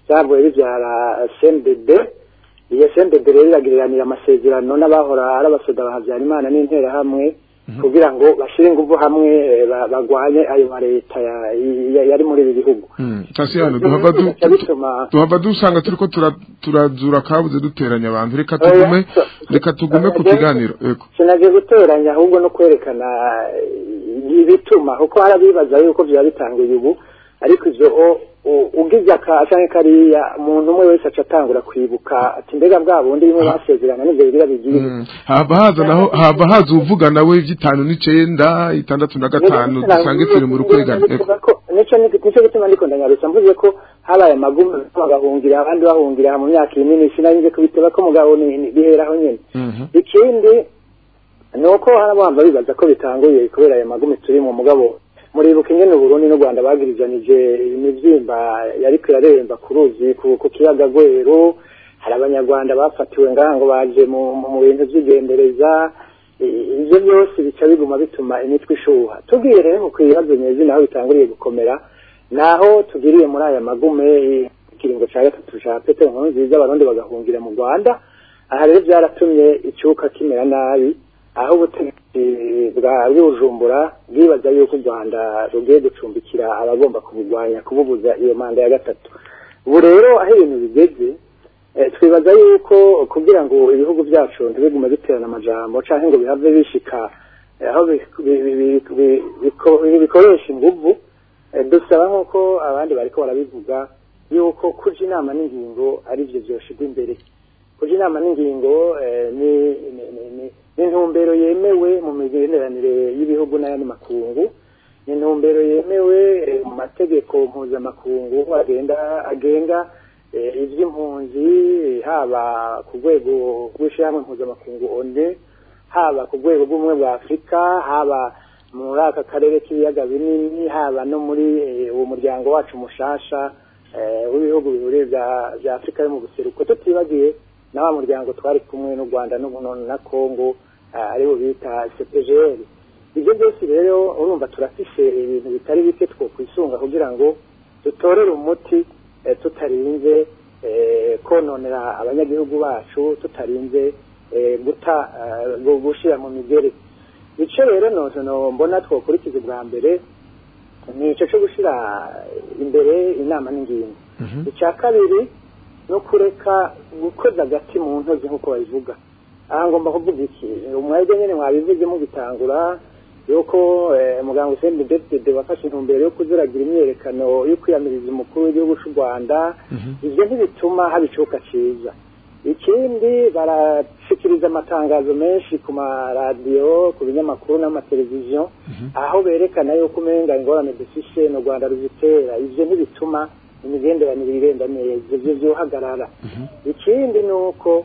byavuye bibyara CNDD iyo CNDD rero iragiriranira amasezerano n'abahora ari abasoda ba Habyarimana n'interahamwe kugira ngo bashyire ingufu hamwe eh, ba- bagwanye ayo ma leta ya- ya- yari muri ibi bihugu Tasiyano duhava du- Bica bituma duhava dusanga turiko tura- turazura kabuze duteranya abantu reka tugume reka tugume ku kiganiro yego sinaje guteranya ahubwo no kwerekana eh, ibituma kuko harabibaza yuko byaba bitanguye ubu ariko ivyo o- u- ugize aka canke kariya umuntu umwe wese aca atangura kwibuka ati mbega bwa bundi bimwe basezerana n'ivyo bigira bigiye hava haza naho hava haza uvuga nawe ivy'itanu n'icenda itandatu na gatanu dusange turi mu rukwegane yego nico nico gituma ndiko ndanyarutsa mvuze ko habaye amagumu bagahungira abandi bahungira mu myaka minini sinarinze kubiteba ko mugabo ni- ni- biheraho nyene ikindi ni uko harabamba bibaza ko bitanguye kubera aya magumi turi mu mugabo muribuka ingene uburundi n'u rwanda bagirijanije imivyimba yariko iraremba ku ruzi ku ku kiyaga gweru hari abanyarwanda bafatiwe ngaha ngo baje mu mu- mu bintu vy'igendereza I- ivyo byose bica biguma bituma imitwe ishuha tubwiye rero ku bibazo nyezi naho bitanguriye gukomera naho tugiriye muri aya magume ikiringo ca gatatu ca petero nkuru nziza abarundi bagahungira mu rwanda aha rero byaratumye icyuka kimera nabi aho ubutegetsi bwa bw'ubujumbura bwibaza yuko u rwanda rugiye gucumbikira abagomba kubugwanya kububuza iyo manda ya gatatu ubu rero aho ibintu bigeze eh, twibaza yuko kugira ngo ibihugu byacu ntibigume biterana amajambo canke ngo bihave bishika eh, aho bi- bi- bi- bi- bi- biko- bikoresha inguvu eh, dusaba nk'uko abandi bariko barabivuga yuko kuja inama n'ingingo ari vyo vyoshirwa imbere kuja inama n'ingingo eh, ni ni- ni- ni- ni intumbero yemewe mu migenderanire y'ibihugu n'ayandi makungu ni intumbero yemewe eh, mu mategeko mpuzamakungu agenda agenga eh, ivy'impunzi haba ku rwego rw'ishyirahamwe mpuzamakungu onde haba ku rwego rw'ubumwe bwa afurika haba muri aka karere k'ibiyaga binini haba no muri eh, uwo muryango wacu mushasha eh, w'ibihugu bihuriye bya bya afurika yo mu buseruko tutibagiye na wa muryango twari kumwe n'u rwanda n'u- na kongo eh, aribo bita cpgr ibyo byose rero urumva turafishe ibintu bitari bike twokwisunga kugira ngo dutorere umuti eh, tutarinze eh, kononera abanyagihugu bacu tutarinze eh, guta eh, gu- gushira mu migere ico rero nozo no mbona twokurikiza bwa mbere ni ico co gushira imbere inama n'ingingo icya kabiri no kureka gukoza agati mu ntozi nk'uko babivuga aha ngomba kuvuga iki umwebwe nyine mwabivuze mugitangura yuko eh, muganga Hussein Depite wafashe intumbero yo kuziragira imyerekano yo kwiyamiriza umukuru w'igihugu cy'u Rwanda ivyo ntibituma haba icuka ciza ikindi barashikiriza amatangazo menshi ku maradiyo ku binyamakuru n'amateleviziyo aho berekana yuko umenga ingorane dufishe mu rwanda ruzitera ivyo ntibituma imigenderanire igenda neza ivyo vyohagarara ikindi ni uko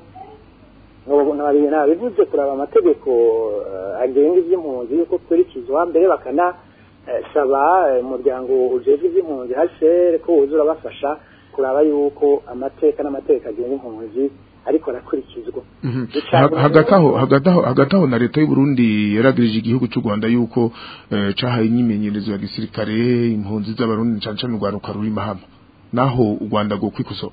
nabivuze kuraba amategeko eh, agenga ivy'impunzi yuko kurikizwa mbere bakanasaba eh, umuryango ujejwe ivy'impunzi hcr ko woza urabafasha kuraba yuko amateka n'amategeko agenga impunzi ariko arakurikizwa Ha- hagati aho hagati aho hagati aho na leta y'u Burundi yaragirije igihugu cy'u Rwanda yuko eh, cahaye imyimenyerezo ya gisirikare impunzi z'abarundi canca mu Rwanda ruri mahama naho u Rwanda go kwikosora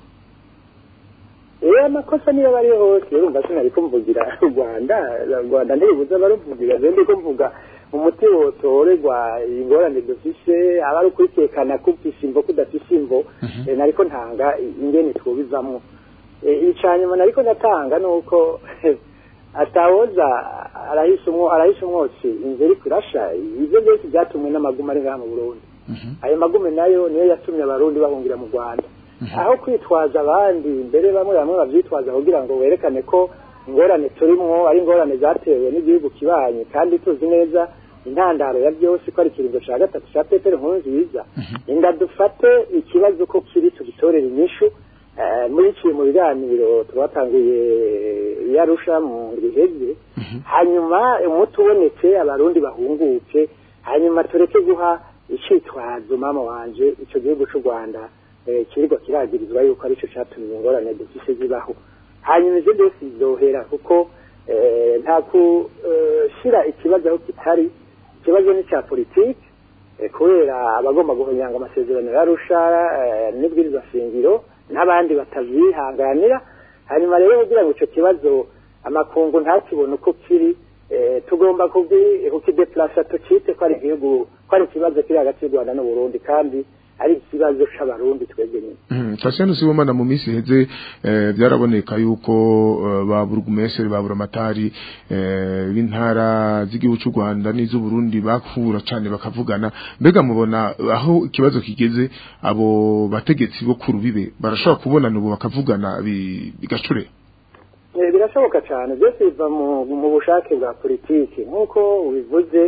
iyo amakosa niyo bari hose urumva sinari kumvugira u rwanda u rwanda ntibibuza baruvugira je ndiko mvuga umuti wotorerwa ingorane dufise aba ari ukwitekana kufise imvo kudafise imvo eh, nariko ntanga ingene twubizamwo Eh, ica nyuma nariko ndatanga nuko atawoza arahise umwo arahise umwotsi inzu iriko irasha ivyo byose byatumwe n'amaguma ari ngaha mu burundi ayo magume nayo niyo yatumye abarundi bahungira mu rwanda aho kwitwaza abandi mbere bamwe bamwe bavyitwaza kugira ngo werekane ko ingorane turimwo ari ingorane zatewe n'igihugu kibanye kandi tuzi neza intandaro ya byose ko ari ikiringo ca gatatu ca petero nkurunziza inda dufate ikibazo ko kiri tugitorera inyishu Eh, muriciye mu biganiro twatanguye yarusha mu riheze hanyuma umuti ubonetse abarundi bahunguke hanyuma tureke guha icitwazo mama wanje ico gihugu c'u rwanda eh, kiriko kiragirizwa yuko arico catumye ingorane dufise zibaho hanyuma ivyo byose bizohera kuko eh, nta kushira ikibazo aho kitari ikibazo ni ca politike eh, kubera abagomba guhonyanga amasezerano yarusha n'ibwirizwa shingiro n'abandi batavyihanganira hanyuma rero kugira ngo ico kibazo amakungu ntakibone uko kiri eh, tugomba kugi- kukideplasa tucite ko ari igihugu ko ari ikibazo kiri hagati y'u rwanda n'uburundi kandi ari ikibazo c'abarundi twebwe nyine Mhm, Tasiyano Sibomana mu minsi iheze eh, byaraboneka yuko eh, ba burugumeseri ba buramatari eh, b'intara z'igihugu cy'u Rwanda n'iz'u Burundi bakura cyane bakavugana mbega mubona aho ikibazo kigeze abo bategetsi bo ku rubibe barashobora kubonana ubu bakavugana bi- bigacure Eh, birashoboka cyane byose biva mu mu bushake bwa politiki nk'uko ubivuze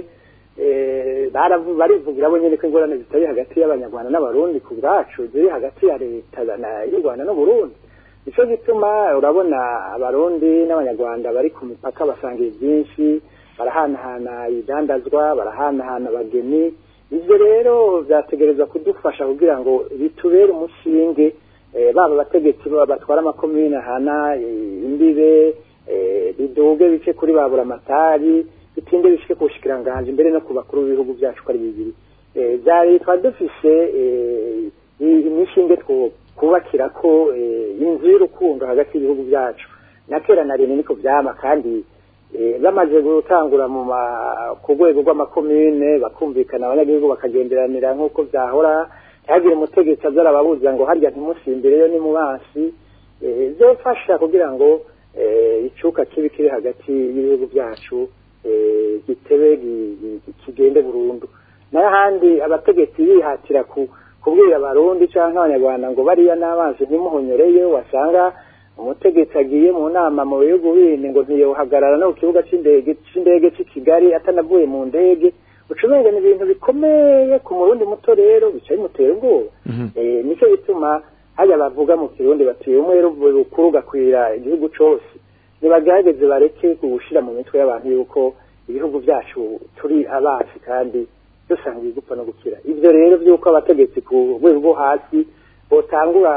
eh, baravu- barivugira bo nyine ko ingorane zitari hagati y'abanyarwanda n'abarundi ku bwacu ziri hagati ya leta na- y'u rwanda n'uburundi nicyo gituma urabona abarundi n'abanyarwanda bari ku mipaka basangiye byinshi barahanahana ibidandazwa barahanahana abageni ibyo rero byategereza kudufasha kugira ngo bitubere umushinge eh, baba abategetsi baba batwara amakomine ahana eh, imbibe eh, biduge bice kuri ba buramatari bitinde bishike ku bushikiranganji mbere no ku bakuru b'ibihugu byacu ko ari bibiri Eh, byari twari dufise eh, i- imishinge two kubakira ko eh, inzu y'urukundo hagati y'ibihugu byacu na kera na rimwe niko byama kandi eh, bamaze gutangura mu ma- ku rwego rw'amakomine bakumvikana abanyagihugu bakagenderanira nk'uko byahora ntihagire umutegetsi aza arababuza ngo harya ntimusimbireyo ni mu basi eh, byofasha kugira ngo eh, icuka kibi kiri hagati y'ibihugu byacu eh, gitebe gi- gi- kigende burundu nayo ahandi abategetsi bihatira ku kubwira abarundi cyangwa abanyarwanda ngo bariya n'amazi ntimuhonyoreyo wasanga umutegetsi agiye mu nama mu bihugu bindi ngo ntiyohagarara no ku kibuga cy'indege cy'indege cy'i kigali atanavuye mu ndege ucumenga ni ibintu bikomeye ku murundi muto rero bica bimutera ubwoba eh, nicyo gituma hajya bavuga mu kirundi bati umwe rukuru gakwira igihugu cose nibagerageze bareke gushira mu mitwe y'abantu yuko ibihugu byacu turi abasi kandi dusangiye gupfa no gukira ivyo rero vy'uko abategetsi ku rwego rwo hasi botangura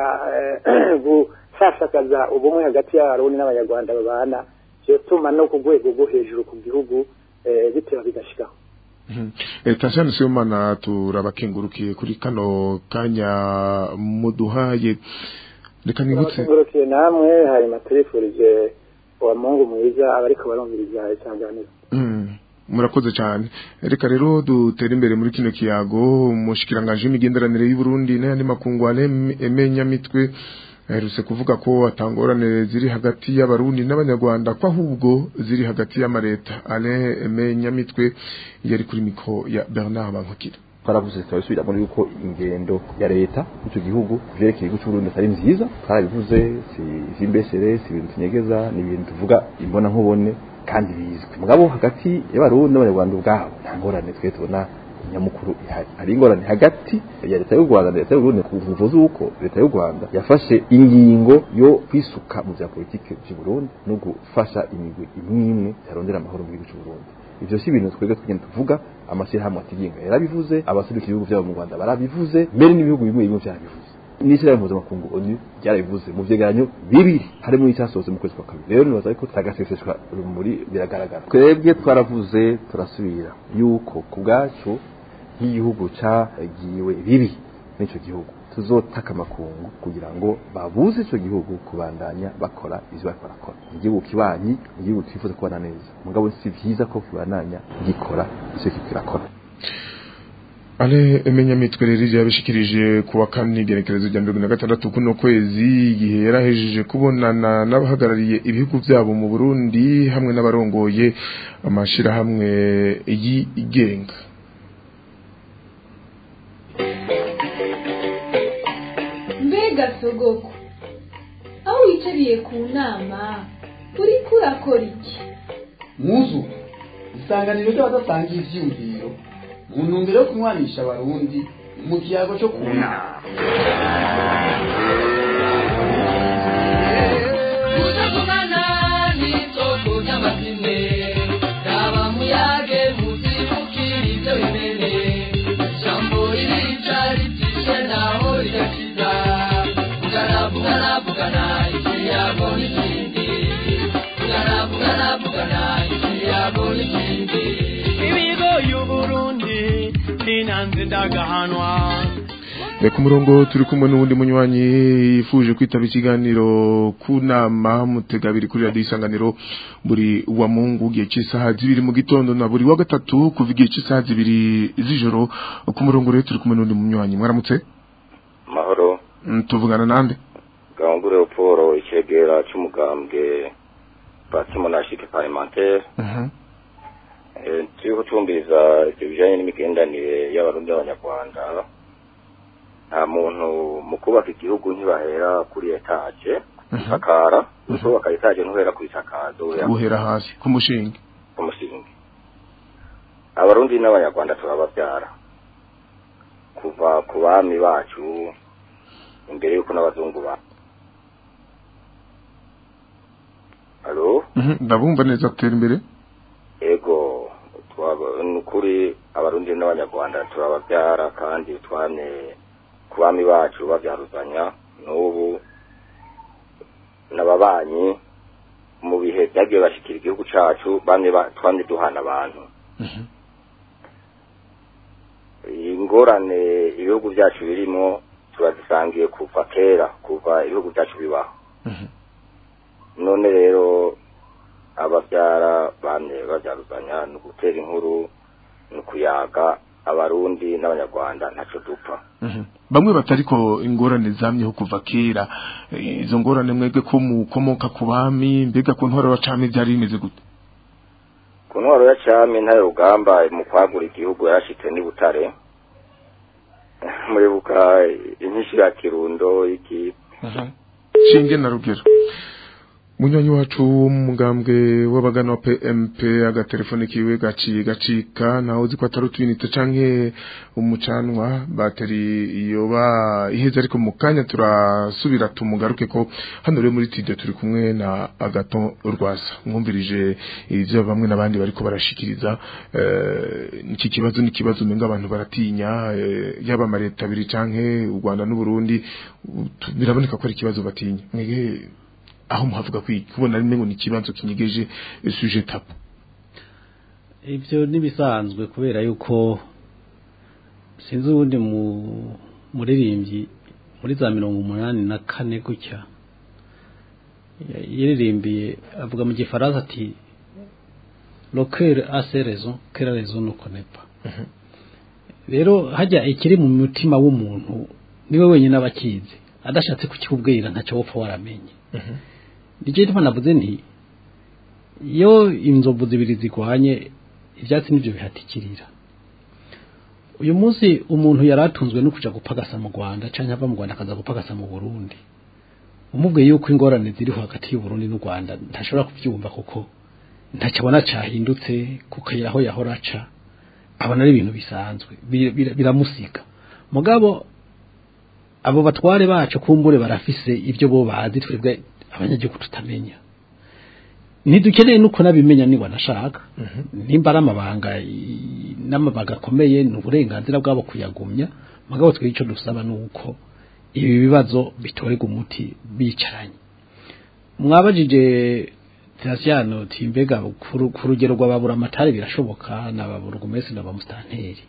eh, gushashakaza ubumwe hagati y'abarundi n'abanyarwanda babana vyotuma no ku rwego rwo hejuru ku gihugu eh, biteba bigashikaho Tasiyano Sibomana turabakengurukiye kuri kano kanya muduhaye reka nibutse tugurukiye namwe hanyuma turifurije uwa mungu mwiza abariko barumviriza isanganiro Mm, murakoze cyane reka rero dutere imbere muri kino kiyago umushikiranganje w'imigenderanire y'u Burundi n'ayandi makungu emenya mitwe aherutse kuvuga ko atangorane ziri hagati y'abarundi n'abanyarwanda ko ahubwo ziri hagati y'amareta ale emenya mitwe yari kuri miko ya Bernard Bankukira twaravuze turabisubiramo yuko ingendo ya leta y'icyo gihugu vyerekeye igihugu c'uburundi atari nziza twarabivuze si ivy'imbeshere si ibintu tunyegeza ni ibintu tuvuga imbona nkubone kandi bizwi mugabo hagati y'abarundi n'abanyarwanda ubwabo nta ngorane twe tubona nyamukuru ihari hari ingorane hagati ya leta y'u rwanda na leta y'u burundi kuvuze uko leta y'u rwanda yafashe ingingo yo kwisuka mu vya politike vy'u burundi no gufasha imigwi imwe imwe yarondera amahoro mu gihugu c'u burundi ivyo si ibintu twebwe tugenda tuvuga amashyirahamwe atigenga yarabivuze abaserukira ibihugu vyabo mu rwanda barabivuze mbere n'ibihugu bimwe bimwe vyarabivuze n'ishyirahamwe mpuzamakungu onu ryarabivuze mu vyegeranyo bibiri harimo n'icyasohotse mu kwezi kwa kabiri rero nibaza ko tagaseseshwa rumuri biragaragara twebwe twaravuze turasubira yuko ku bwacu nk'igihugu cagiwe bibi n'ico gihugu tuzotaka amakungu kugira ngo babuze ico gihugu kubandanya bakora ivyo bariko barakora igihugu kibanyi igihugu twifuza kubana neza mugabo si vyiza ko kibandanya gikora ivyo kiriko kirakora Ale emenya mitwe rero yabishikirije kuwa kane igenekerezo rya mirongo na gatandatu kuno kwezi igihe yarahejeje kubonana n'abahagarariye ibihugu byabo mu Burundi hamwe n'abarongoye amashirahamwe yigenga mbega sogoko aho wicariye ku nama uriko urakora iki muzu isanganiro ry'abadasangiye ivyiyumviro mu ntumbero yo kunywanisha abarundi mu kiyago cyo kuna kutagumana n'isoko ry'amazine raba muyage muzibukira ibyo bimene ijambo ririca ritishe naho rigakiza vugana vugana vugana ikiyago n'ikindi vugana vugana vugana ikiyago n'ikindi ibigo y'uburundi ninanze ndagahanwa Eh, ku murongo turi kumwe n'uwundi munywanyi yifuje kwitaba ikiganiro ku nama mutegabiri kuri radiyo isanganiro buri wa mungu igihe cy'isaha zibiri mu gitondo na buri wa gatatu kuva igihe cy'isaha zibiri z'ijoro ku murongo rero turi kumwe n'uwundi munywanyi mwaramutse mahoro Mm, tuvugana nande gahungure uporo icegera c'umugambwe parti monarchique parlementaire Mhm. Eh, turiko tumviriza ivyo bijanye n'imigendanire y'abarundi n'abanyarwanda nta muntu mu kubaka igihugu ntibahera kuri etaje isakara usubaka etaje ntuhera ku isakazo uhera guhera hasi ku mushinga ku musingi abarundi n'abanyarwanda turababyara kuva ku bami bacu imbere y'uko n'abazungu ba alo Mhm, ndabumva neza tera imbere ego twaba- ni ukuri abarundi n'abanyarwanda turababyara kandi twamye ku bami bacu babyaruzanya n'ubu n'ababanyi mu bihe byagiye bashikira igihugu cacu bamwe ba- twamye duhana abantu ingorane ibihugu byacu birimo turazisangiye kuva kera kuva ibihugu byacu bibaho none rero ababyara bamye babyaruzanya ni ugutera inkuru ni ukuyaga abarundi n'abanyarwanda ntacyo dupfa Mhm. bamwe batariko ingorane zamyeho kuva kera Eh, izo ngorane mwebwe ko mukomoka ku bami mbega ku ntwaro wacame byari bimeze gute ku ntwaro ya cami ntare rugamba mu kwagura igihugu yarashitse n'i butare muribuka inyinshi ya kirundo iki shinge na rugero munywanyi wacu w'umugambwe w'abagana wa PMP agatelefone kiwe gaciye gacika naho uzi ko atari utwinite canke umucanwa bateri yoba iheze ariko mu kanya turasubira tumugaruke ko hano rero muri studio turi kumwe na Agaton Rwasa mwumvirije ivyo bamwe n'abandi bariko barashikiriza eh, iki kibazo ni kibazo menga abantu baratinya eh, yaba amareta abiri canke u Rwanda n'u Burundi u- tu- biraboneka ko ari ikibazo batinya mwege aho muhavuga kwi kubona rimwe ngo ni ikibazo kinyegeje eh, sujet tabu ibyo ntibisanzwe kubera yuko sinzi ubundi mu muririmbyi muri za mirongo umunani na kane gutya ya- yaririmbiye avuga mu gifaransa ati lokere ase rezo kera rezo nuko nepa rero hajya ikiri mu mutima w'umuntu niwe wenyine aba akizi adashatse kukikubwira ntacyo wopfa waramenye nicyo gituma navuze nti iyo inzovu zibiri zigwanye ibyatsi nibyo bihatikirira uyu munsi umuntu yari atunzwe no kuja gupagasa mu rwanda cyangwa ava mu rwanda akaza gupagasa mu burundi umubwiye yuko ingorane ziriho hagati y'uburundi n'u rwanda ntashobora kubyumva kuko ntacyo abona cyahindutse ku kayira aho yahora aca abona ari ibintu bisanzwe bi- bi- biramusiga mugabo abo batware bacu kumbure barafise ibyo bo bazi twebwe abanyagihugu tutamenya ntidukeneye nuko nabimenya niba anashaka nimba ari amabanga i- n'amabanga akomeye ni uburenganzira bwabo kuyagumya mugabo twe icyo dusaba ni uko ibi bibazo bitorerwa umuti bicaranye mwabajije Terasiano timbega ku ru- ku rugero rw'ababura amatari birashoboka n'ababura umesi n'abamustanteri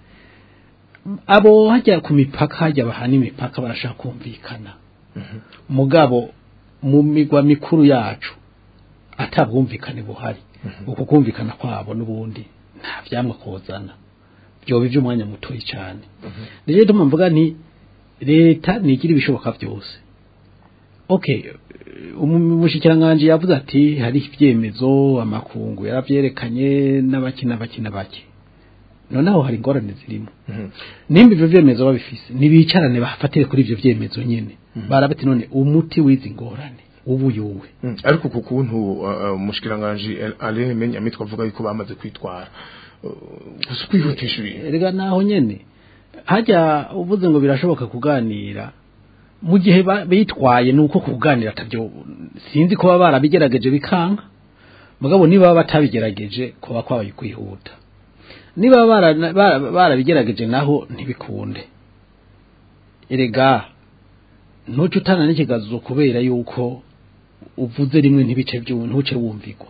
abo hajya ku mipaka hajya bahana imipaka barashaka kumvikana mugabo mu migwa mikuru yacu atabwumvikane buhari uko kumvikana kwabo n'ubundi nta vyamwa kozana byoba iby'umwanya mutoyi cyane rero tuma mvuga nti leta nigira ibishoboka byose okay umushikiranganji yavuze ati hari ibyemezo amakungu yaravyerekanye n'abaki n'abaki n'abaki noneho hari ingorane zirimo nimba ivyo vyemezo babifise nibicarane bafatire kuri ivyo vyemezo nyene barabati none umuti w'izi ngorane ubuyuwe Mm, ariko ku kuntu uh, umushikiranganje Alain Menya mitwa avuga yuko bamaze kwitwara Uh, gusa kwihutisha ibintu erega naho nyene hajya uvuze ngo birashoboka kuganira mu gihe ba- bitwaye nuko kuganira atavyo sinzi ko baba barabigerageje bikanka mugabo niba baba batabigerageje kuba kwabaye kwihuta niba bara- bara- barabigerageje naho ntibikunde erega ntuce utana n'ikigazo kubera yuko uvuze rimwe ntibice by'ubu ntuce wumvigwa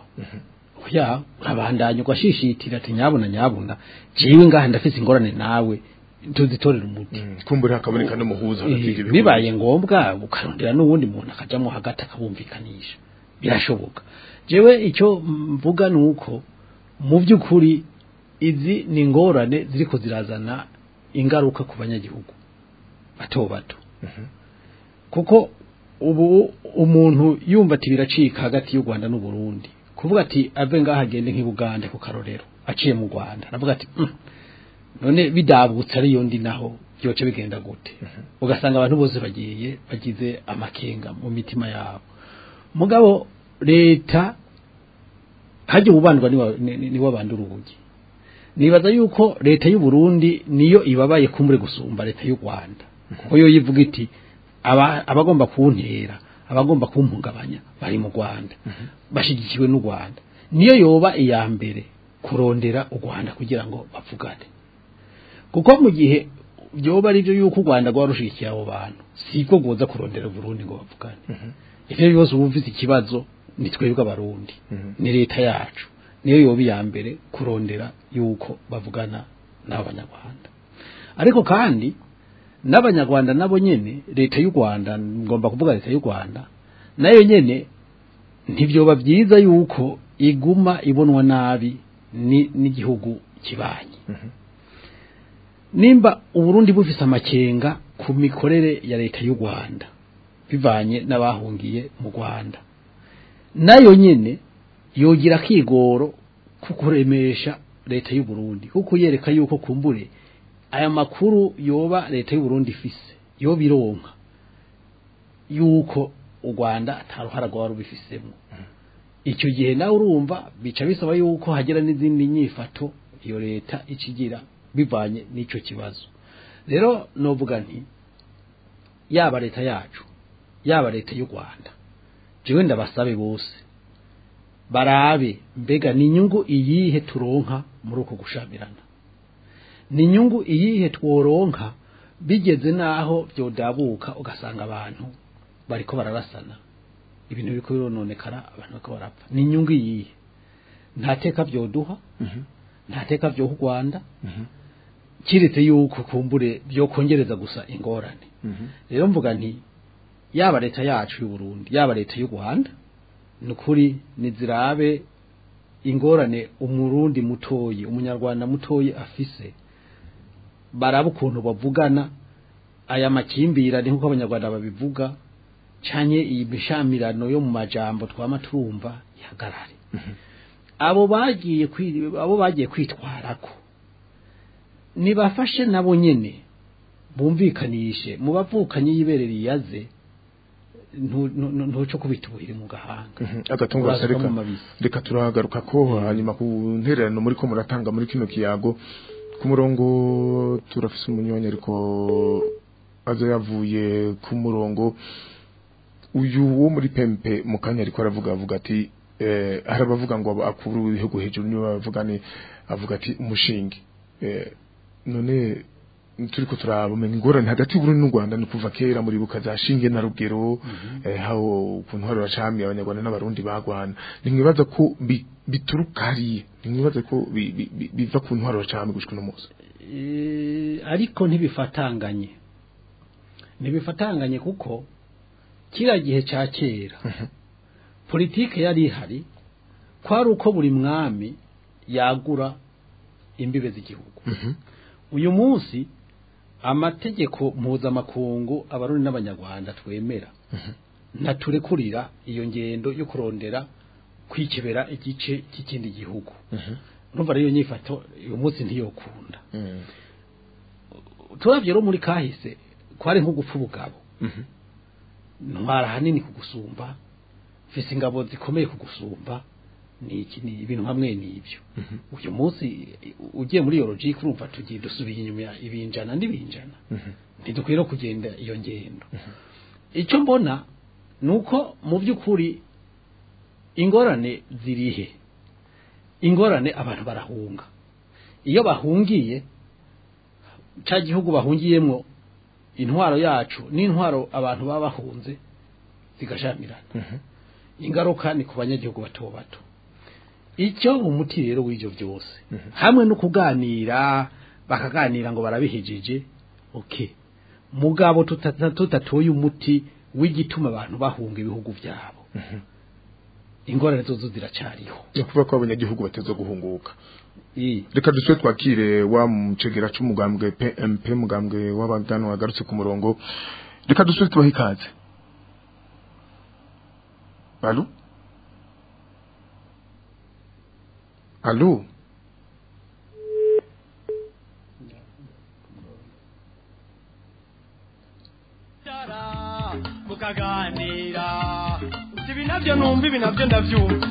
oya urabandanya ugashishitira ati nyabuna nyabuna jewe ngaha ndafise ingorane nawe tuzitorera umuti kumbura hakaboneka n'umuhuza hagati Eh, y'ibyo bihugu. bibaye ngombwa ukarondera n'uwundi muntu akajamo hagati akabumvikanisha birashoboka jewe icyo mvuga ni uko mu by'ukuri izi ni ingorane ziriko zirazana ingaruka ku banyagihugu bato bato kuko ubu umuntu yumva ati biracika hagati y'u Rwanda n'u Burundi kuvuga ati ave ngaha agende nk'Ibugande ku karorero aciye mu Rwanda navuga ati "Mm, none bidabutse ariyo ndi naho byoce bigenda gute ugasanga abantu bose bagiye bagize amakenga mu mitima yabo mugabo leta hajya ubandwa niwo bandura ubugi nibaza yuko leta y'u Burundi niyo ibabaye kumbure gusumba leta y'u Rwanda kuko yo yivuga iti aba- abagomba kuntera abagomba kumpungabanya bari mu Rwanda bashigikiwe n'u Rwanda niyo yoba iya mbere kurondera u Rwanda kugira ngo bavugane kuko mu gihe byoba ari byo yuko u Rwanda rwarushigikiye abo bantu siko goza kurondera Burundi ngo bavugane ivyo bibazo uba ufite ikibazo ni twebwe abarundi ni leta yacu niyo yoba iya mbere kurondera yuko bavugana n'abanyarwanda ariko kandi n'abanyarwanda nabo nyene leta y'u Rwanda ngomba kuvuga leta y'u Rwanda nayo nyene ntibyoba byiza yuko iguma ibonwa nabi ni- n'igihugu kibanyi nimba uburundi bufise amakenga ku mikorere ya leta y'u Rwanda bivanye n'abahungiye mu Rwanda nayo nyene yogira kigoro kukuremesha leta y'u Burundi kuko yereka yuko kumbure aya makuru yoba leta y'u Burundi ifise yoba ironka yuko u Rwanda ataruhara rwaba rubifisemo icyo gihe nawe urumva bica bisaba yuko hagera n'izindi nyifato iyo leta ikigira bivanye n'icyo kibazo rero novuga nti yaba leta yacu yaba leta y'u Rwanda jewe ndabasabe bose barabe mbega ni inyungu iyihe turonka muri uko gushamirana ni inyungu iyihe tworonka bigeze naho byodabuka ugasanga abantu bariko bararasana ibintu biriko birononekara abantu bariko barapfa ni inyungu iyihe nta teka byoduha nta teka byoha u Rwanda kiretse yuko kumbure byokongereza gusa ingorane rero mvuga nti yaba leta yacu y'u Burundi yaba leta y'u Rwanda nukuri nizirabe ingorane umurundi mutoyi umunyarwanda mutoyi afise baraba ukuntu bavugana aya makimbirane nk'uko abanyarwanda babivuga canye iyi mishamirano yo mu majambo twama turumva ihagarare abo bagiye kwi- abo bagiye kwitwarako nibafashe nabo nyene bumvikanishe mu bavukanye yiberera iyaze ntu- ntu- ntuco kubita ubuhiri mu gahanga agatungo Uraza reka mu mabisi. reka turahagaruka ko hanyuma ku ntererano muri ko muratanga muri kino kiyago ku murongo turafise umunywanyi ariko aza yavuye ku murongo uyu wo muri pempe mu kanya ariko aravuga avuga ati eh, hari abavuga ngo akuru w'ibihugu hejuru niwe bavuga ni avuga ati umushinge eh, none turiko turabumenya ingorane hagati y'Uburundi n'u Rwanda ni kuva kera muri buka za shinge na rugero eh, hawo ukuntu hari bacami abanyarwanda n'abarundi bagwana nimwibaza ko bi- bituruka hariya nimwibaza ko bi- bi- bi- biva ku ntwaro bacami gushika uno munsi Eh, ariko ntibifatanganye ntibifatanganye kuko kiriya gihe cya kera politike yari ihari kwari uko buri mwami yagura imbibe z'igihugu uyu munsi amategeko mpuzamakungu abarundi n'abanyarwanda twemera ntaturekurira iyo ngendo yo kurondera kwikebera igice cy'ikindi gihugu urumva rero iyo nyifato uyu munsi ntiyokunda turabye rero muri kahise kwari nko gupfa ubugabo ntwara hanini kugusumba mfise ingabo zikomeye kugusumba ni iki ni ibintu hamwe n'ibyo uyu munsi ugiye muri iyo logique urumva tugiye dusubiye inyuma ibinjana n'ibinjana ntidukwiye no kugenda iyo ngendo icyo mbona ni uko mu by'ukuri ingorane zirihe ingorane abantu barahunga iyo bahungiye cya gihugu bahungiyemo intwaro yacu n'intwaro abantu baba bahunze zigashamirana ingaruka ni ku banyagihugu bato bato icyo umuti rero w'ibyo byose hamwe no kuganira bakaganira ngo barabihejije okay mugabo tuta- tutatoye umuti w'igituma abantu bahunga ibihugu byabo ingorane zozo ziracariho ni ukuvuga ko abanyagihugu bateze guhunguka Ii. reka dusubire twakire wa mucegera c'umugambwe PMP mugambwe w'abagano wagarutse ku murongo reka dusubire tubahe ikaze Allô Allô mukaganira uti ibi nabyo numva ibi nabyo ndabyumva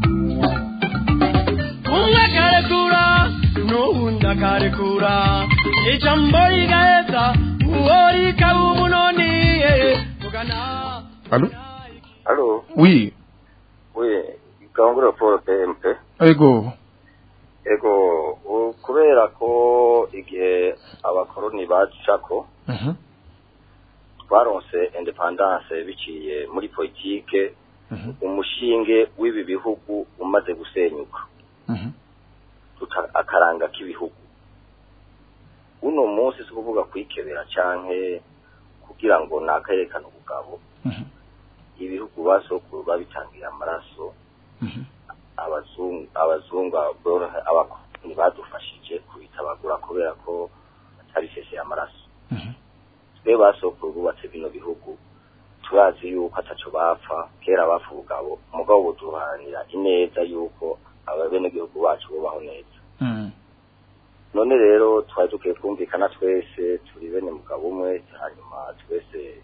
umwe akarekura n'uwundi akarekura ijambo rigaheza uwo rikaba umunoni tugana Allô Allô Oui Oui, Gahungura Paul PMP. Ego Ego, u- kubera ko igihe abakoroni bacako Mhm twaronse independance biciye muri politike umushinge w'ibi bihugu umaze gusenyuka Mhm tuta- akaranga k'ibihugu uno munsi si kuvuga kwikebera canke kugira ngo nakayerekane ubugabo ibihugu basokuru babitangiye amaraso abazungu abazungu aborohe abakoroni badufashije kubitabagura kubera ko batari sese amaraso twe basokuru bubatse bino bihugu turazi yuko ataco bapfa kera bapfa ubugabo umugabo buduharanira ineza yuko ababenegihugu bacu bubaho neza none rero twari dukwiye kumvikana twese turi bene mugabo umwe hanyuma twese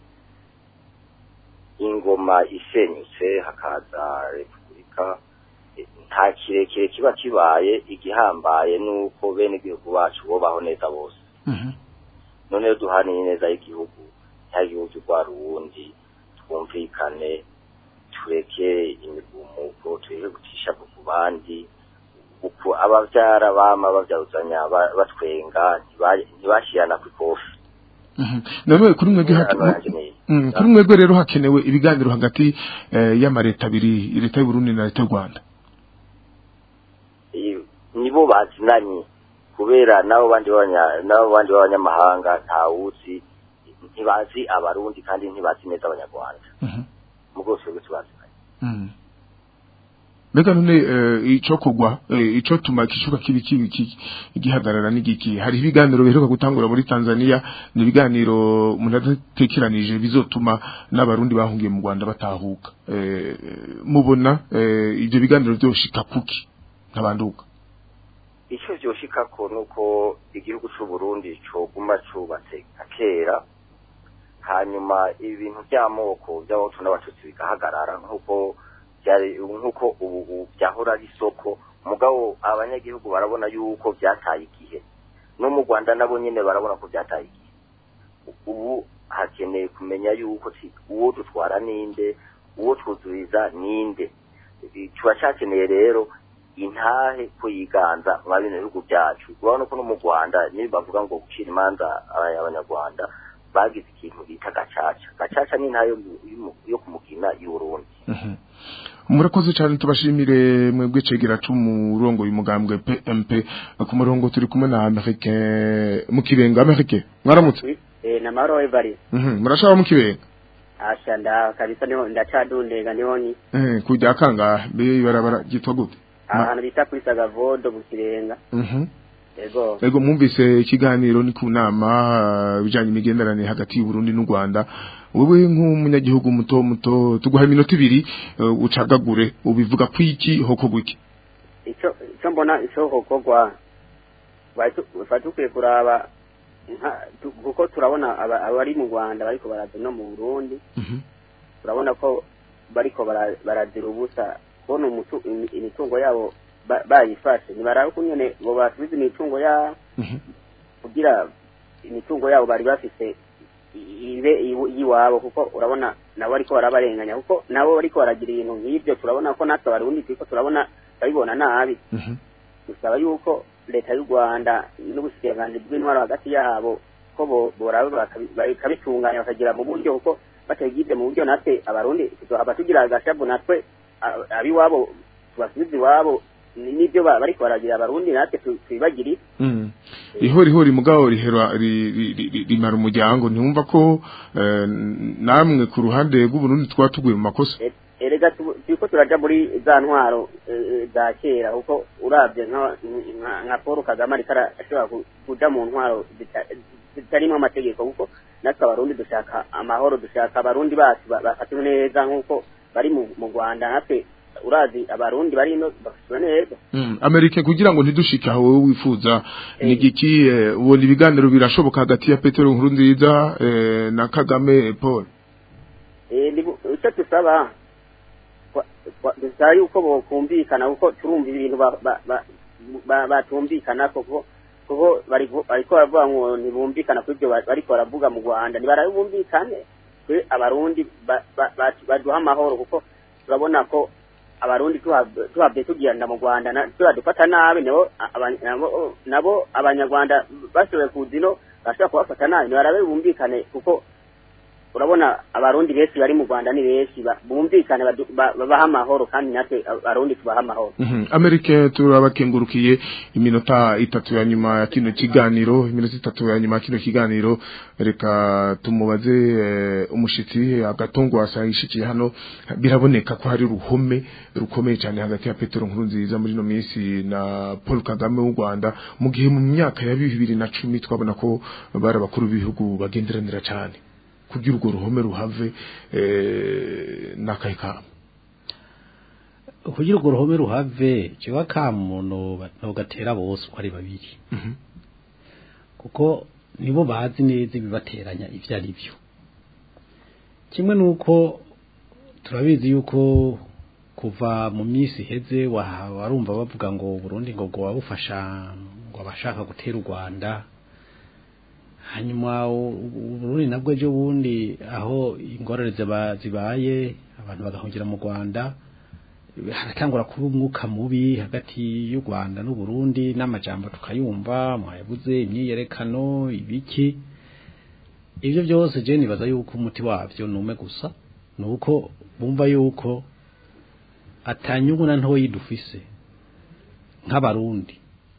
ingoma isenyutse hakaza repubulika eh, nta kirekire kiba kibaye igihambaye nuko bene igihugu bacu bobaho neza bose none rero duhaniye neza y'igihugu ntagihugu urwara uwundi twumvikane tureke imigumuko tureke gucisha ku bandi uku abavyara bama bavyaruzanya ba- batwenga ntiba- ntibashirana kw'ikofi none kuri mwebwe hake- Hano yanjye Mm, kuri mwebwe rero hakenewe ibiganiro hagati eh, y'amareta abiri leta y'u Burundi na leta y'u Rwanda I- nibo bazinanye kubera nabo bandi b'abanya- nabo bandi b'abanyamahanga ntawuzi ntibazi abarundi kandi ntibazi neza abanyarwanda mu bwose bwo tubazinanye Mm. mbega none eh, ico kugwa eh, ico tuma kishuka kibi kibi ki- igihagarara n'igiki hari ibiganiro biheruka gutangura muri Tanzania ni ibiganiro umuntu adatekeranije bizotuma n'abarundi bahungiye mu Rwanda batahuka eh, mubona eh, ivyo biganiro vyoshika kuki nkabanduka icyo vyoshikako nuko igihugu c'u Burundi coguma cubatse nka kera hanyuma ibintu by'amoko by'abahutu n'abatutsi bigahagarara nk'uko byari nk'uko ubu ubu byahora ari isoko mugabo abanyagihugu barabona yuko byataye igihe no mu Rwanda nabo nyene barabona ko byataye igihe ubu hakeneye kumenya yuko ti- uwo dutwara ninde uwo twuzuriza ninde turacakeneye rero intahe ko yiganza mwa bino bihugu byacu urabona ko no mu rwanda niyo bavuga ngo gucira imanza aba- abanyarwanda bagize ikintu bita gacaca gacaca ni intahe yo mu- yo- yo kumugina y'uburundi murakoze cyane tubashimire mwebwe cegera c'umurongo y'umugambwe PMP ku murongo turi kumwe na Amerique mu kibenga Amerique mwaramutse Eh, na maro ebari Mhm, murashaba mu kibenga asha nda kabisa niho ndacadundega niho ni eh kujya kanga be ibarabara gitwa gute Ma- ahantu bita kuri sagavodo mu kirenga Mhm ego Ego mwumvise ikiganiro ni ku nama uh, bijanye imigenderanire hagati y'u Burundi n'u Rwanda wewe nk'umunyagihugu muto muto tuguha iminota ibiri uh, ucagagure ubivuga kwiki hoko gwiki ico ico mbona ico hokorwa bari dukwiye kuraba nka- tu- kuko turabona aba- abari mu rwanda bariko baraza no mu burundi turabona ko bariko bara- barazira ubusa kubona umutu- imi- imitungo yabo ba- bayifashe ntibaraba uko nyene ngo basubize imitungo yabo kugira imitungo yabo bari bafise i- ibe iw- iyiwabo kuko urabona nabo bariko barabarenganya kuko nabo bariko baragira ibintu nk'ibyo turabona ko natwe abarundi turiko turabona babibona nabi dusaba yuko leta y'u rwanda n'ubusikiranganji bw'intwaro hagati yabo ko bo- boraba bakabi- bakabitunganya bakagira mu buryo kuko batagize mu buryo natwe abarundi tuzohava tugira agashavu natwe a- abiwabo tubasubize iwabo ni- nibyo ba- bariko baragira abarundi natwe tu- twibagire Mm. ihori hori mugabo rihera ri- ri- ri- ri- rimara umuryango ntiwumva ko eh, namwe ku ruhande rw'uburundi twatuguye mu makosa E- erega tu- turiko turaja muri za ntwaro eh, za kera kuko uravye nka- nka- nka paul kagame ariko ara- ashobora ku- kuja mu ntwaro zita- zitarimwo amategeko kuko natwe abarundi dushaka amahoro dushaka abarundi bacu ba- bafatiwe neza nk'uko bari mu mu rwanda natwe urazi abarundi bari ino bafatiwe neza Mm, Amerika kugira ngo ntidushike aho wowe wifuza ni giki eh, ubona ibiganiro birashoboka hagati ya Petero Nkurunziza eh, na Kagame Paul Eh, ni bu- icyo dusaba kwa- kwa- dusaba yuko bokumvikana kuko turumva ibintu ba- ba- ba- ba- batumvikana kuko kuko barivu- bariko baravuga ngo ntibumvikana kuri ibyo ba- bariko baravuga mu rwanda ntibarabumvikane twe abarundi ba- ba- ba- baduha amahoro kuko turabona ko abarundi tuhab- tuhabye tugenda mu rwanda na- turadufata nabi nabo aba- nabo- nabo abanyarwanda bashoboye kuza ino bashobora kubafata nabi ntibarabe bumvikane kuko urabona abarundi benshi bari mu rwanda ni benshi ba- bumvikane badu- ba- babaha amahoro kandi natwe abarundi tubaha amahoro Mhm. Amerika turabakengurukiye iminota itatu ya nyuma ya kino kiganiro iminota itatu ya nyuma ya kino kiganiro reka tumubaze eh, umushitsi agatongo asayishikiye hano biraboneka ko hari ruhome rukomeye cyane hagati ya Petero Nkurunziza muri no minsi na Paul Kagame w'u Rwanda mu gihe mu myaka ya 2010 twabona ko bari abakuru b'ibihugu bagenderanira cyane kugira urwo ruhome ruhave eh, n'akahe kamo kugira urwo ruhome ruhave kiba kamuntu ntugatera bose uko ari babiri kuko nibo bazi neza ibibateranya ibyo ari byo kimwe nuko turabizi yuko kuva mu minsi iheze wa- warumva bavuga ngo Burundi ngo ngo wabufasha ngo abashaka gutera u Rwanda hanyuma u- u- Burundi nabwo ejo bundi aho ingorane ziba- zibaye abantu bagahungira mu Rwanda haratangura kuba umwuka mubi hagati y'u Rwanda n'u Burundi n'amajambo tukayumva mwayabuze imyiyerekano ibiki ibyo byose je nibaza yuko umuti wavyo nume gusa nuko bumva yuko atanyungu na ntoyi dufise nk'abarundi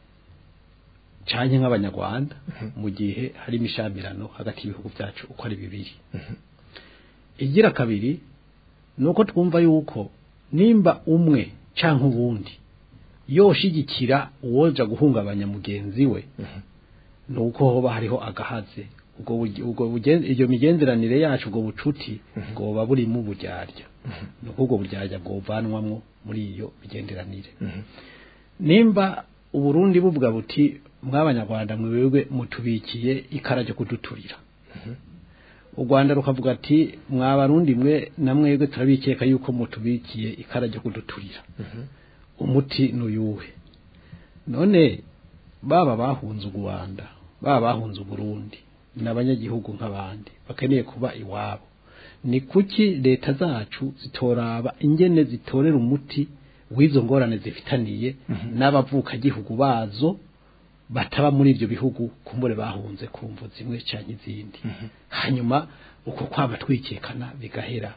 canke nk'abanyarwanda mu gihe hari imishamirano hagati y'ibihugu byacu uko ari bibiri igira kabiri nuko twumva yuko nimba umwe canke uwundi yoshigikira uwoja guhungabanya mugenzi we nuko hoba hariho agahaze ubwo buge- ubwo bugen- iyo migenderanire yacu ubwo bucuti bwoba burimo uburyarya nuko ubwo buryarya bwovanwamwo muri iyo migenderanire nimba uburundi buvuga buti mw'abanyarwanda mwebwe mutubikiye ikara ryo kuduturira u rwanda rukavuga ati mwabarundi mwe na mwebwe turabikeka yuko mutubikiye ikara ryo kuduturira umuti nuyuhe none baba bahunze u rwanda baba bahunze uburundi ni abanyagihugu nk'abandi bakeneye kuba iwabo ni kuki leta zacu zitoraba ingene zitorera umuti w'izo ngorane zifitaniye n'abavukagihugu bazo bataba muri ibyo bihugu kumbure bahunze ku mvu zimwe cyangwa izindi hanyuma uko kwaba twikekana bigahera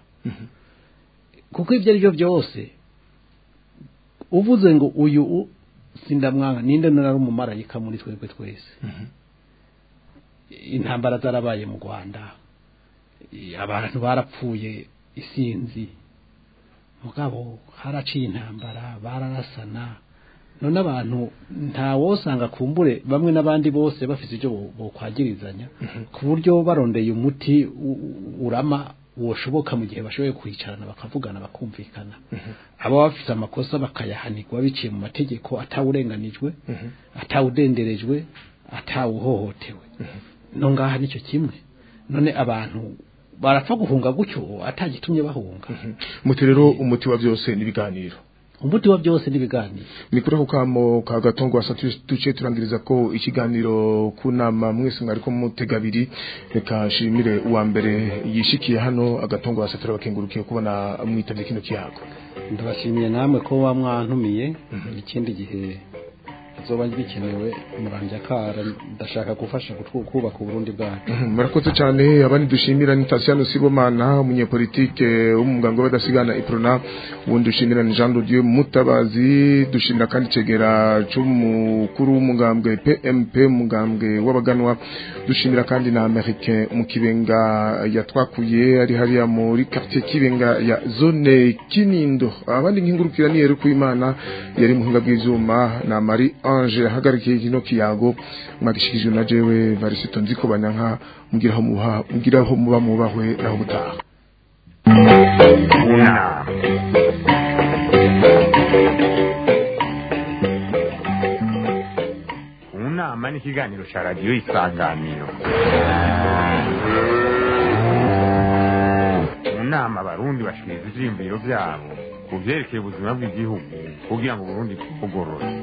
kuko ibyo ari byo byose uvuze ngo uyu u- sindamwanga ninde nari umumarayika muri twebwe twese intambara zarabaye mu rwanda abantu barapfuye isinzi mugabo haraciye intambara bararasana none abantu nta wosanga kumbure bamwe n'abandi bose bafite ibyo bo- bokwagirizanya ku buryo barondeye umuti u- u- urama woshoboka mu gihe bashoboye kwicarana bakavugana bakumvikana aba bafite amakosa bakayahanirwa biciye mu mategeko atawurenganijwe atawudenderejwe atawuhohotewe no ngaha nicyo kimwe none abantu barapfa guhunga gutyo atagitumye bahunga muti rero umuti wa byose n'ibiganiro umuti wa byose n'ibiganiro ni kuri ako kamo ka gatongo wasa duce turangiriza ko ikiganiro ku nama mwese mwariko mutega abiri reka nshimire uwa mbere yishikiye hano agatongo wasa turabakengurukiye kubona mwitavye kino kiyago ndabashimiye namwe ko wamwantumiye ikindi gihe zoba bikenewe muranje akara ndashaka gufasha kutwu- kubaka uburundi bwacu murakoze cyane abandi dushimira ni Tasiano Sibomana umunyepolitike w'umuganga w'abadasigana Iprona ubundi dushimira ni Jean de Dieu Mutabazi dushimira kandi cegera c'umukuru w'umugambwe PMP umugambwe w'abaganwa dushimira kandi na Americain mu kibenga yatwakuye ari hariya muri quartier kibenga ya zone Kinindo abandi nkingurukira ni Yeru Imana yari muhinga bw'ivyuma na Marie Ange yahagarikiye kino kiyago mwagishikijwe na jewe Varisito nziko banyanka mugiraho muha mugiraho muba mubahwe naho butaha Una. Unama ni ikiganiro cya radiyo isanganiro mu nama abarundi bashikiriza ivyiyumviro vyabo ku vyerekeye ubuzima bw'igihugu kugira ngo uburundi bugorore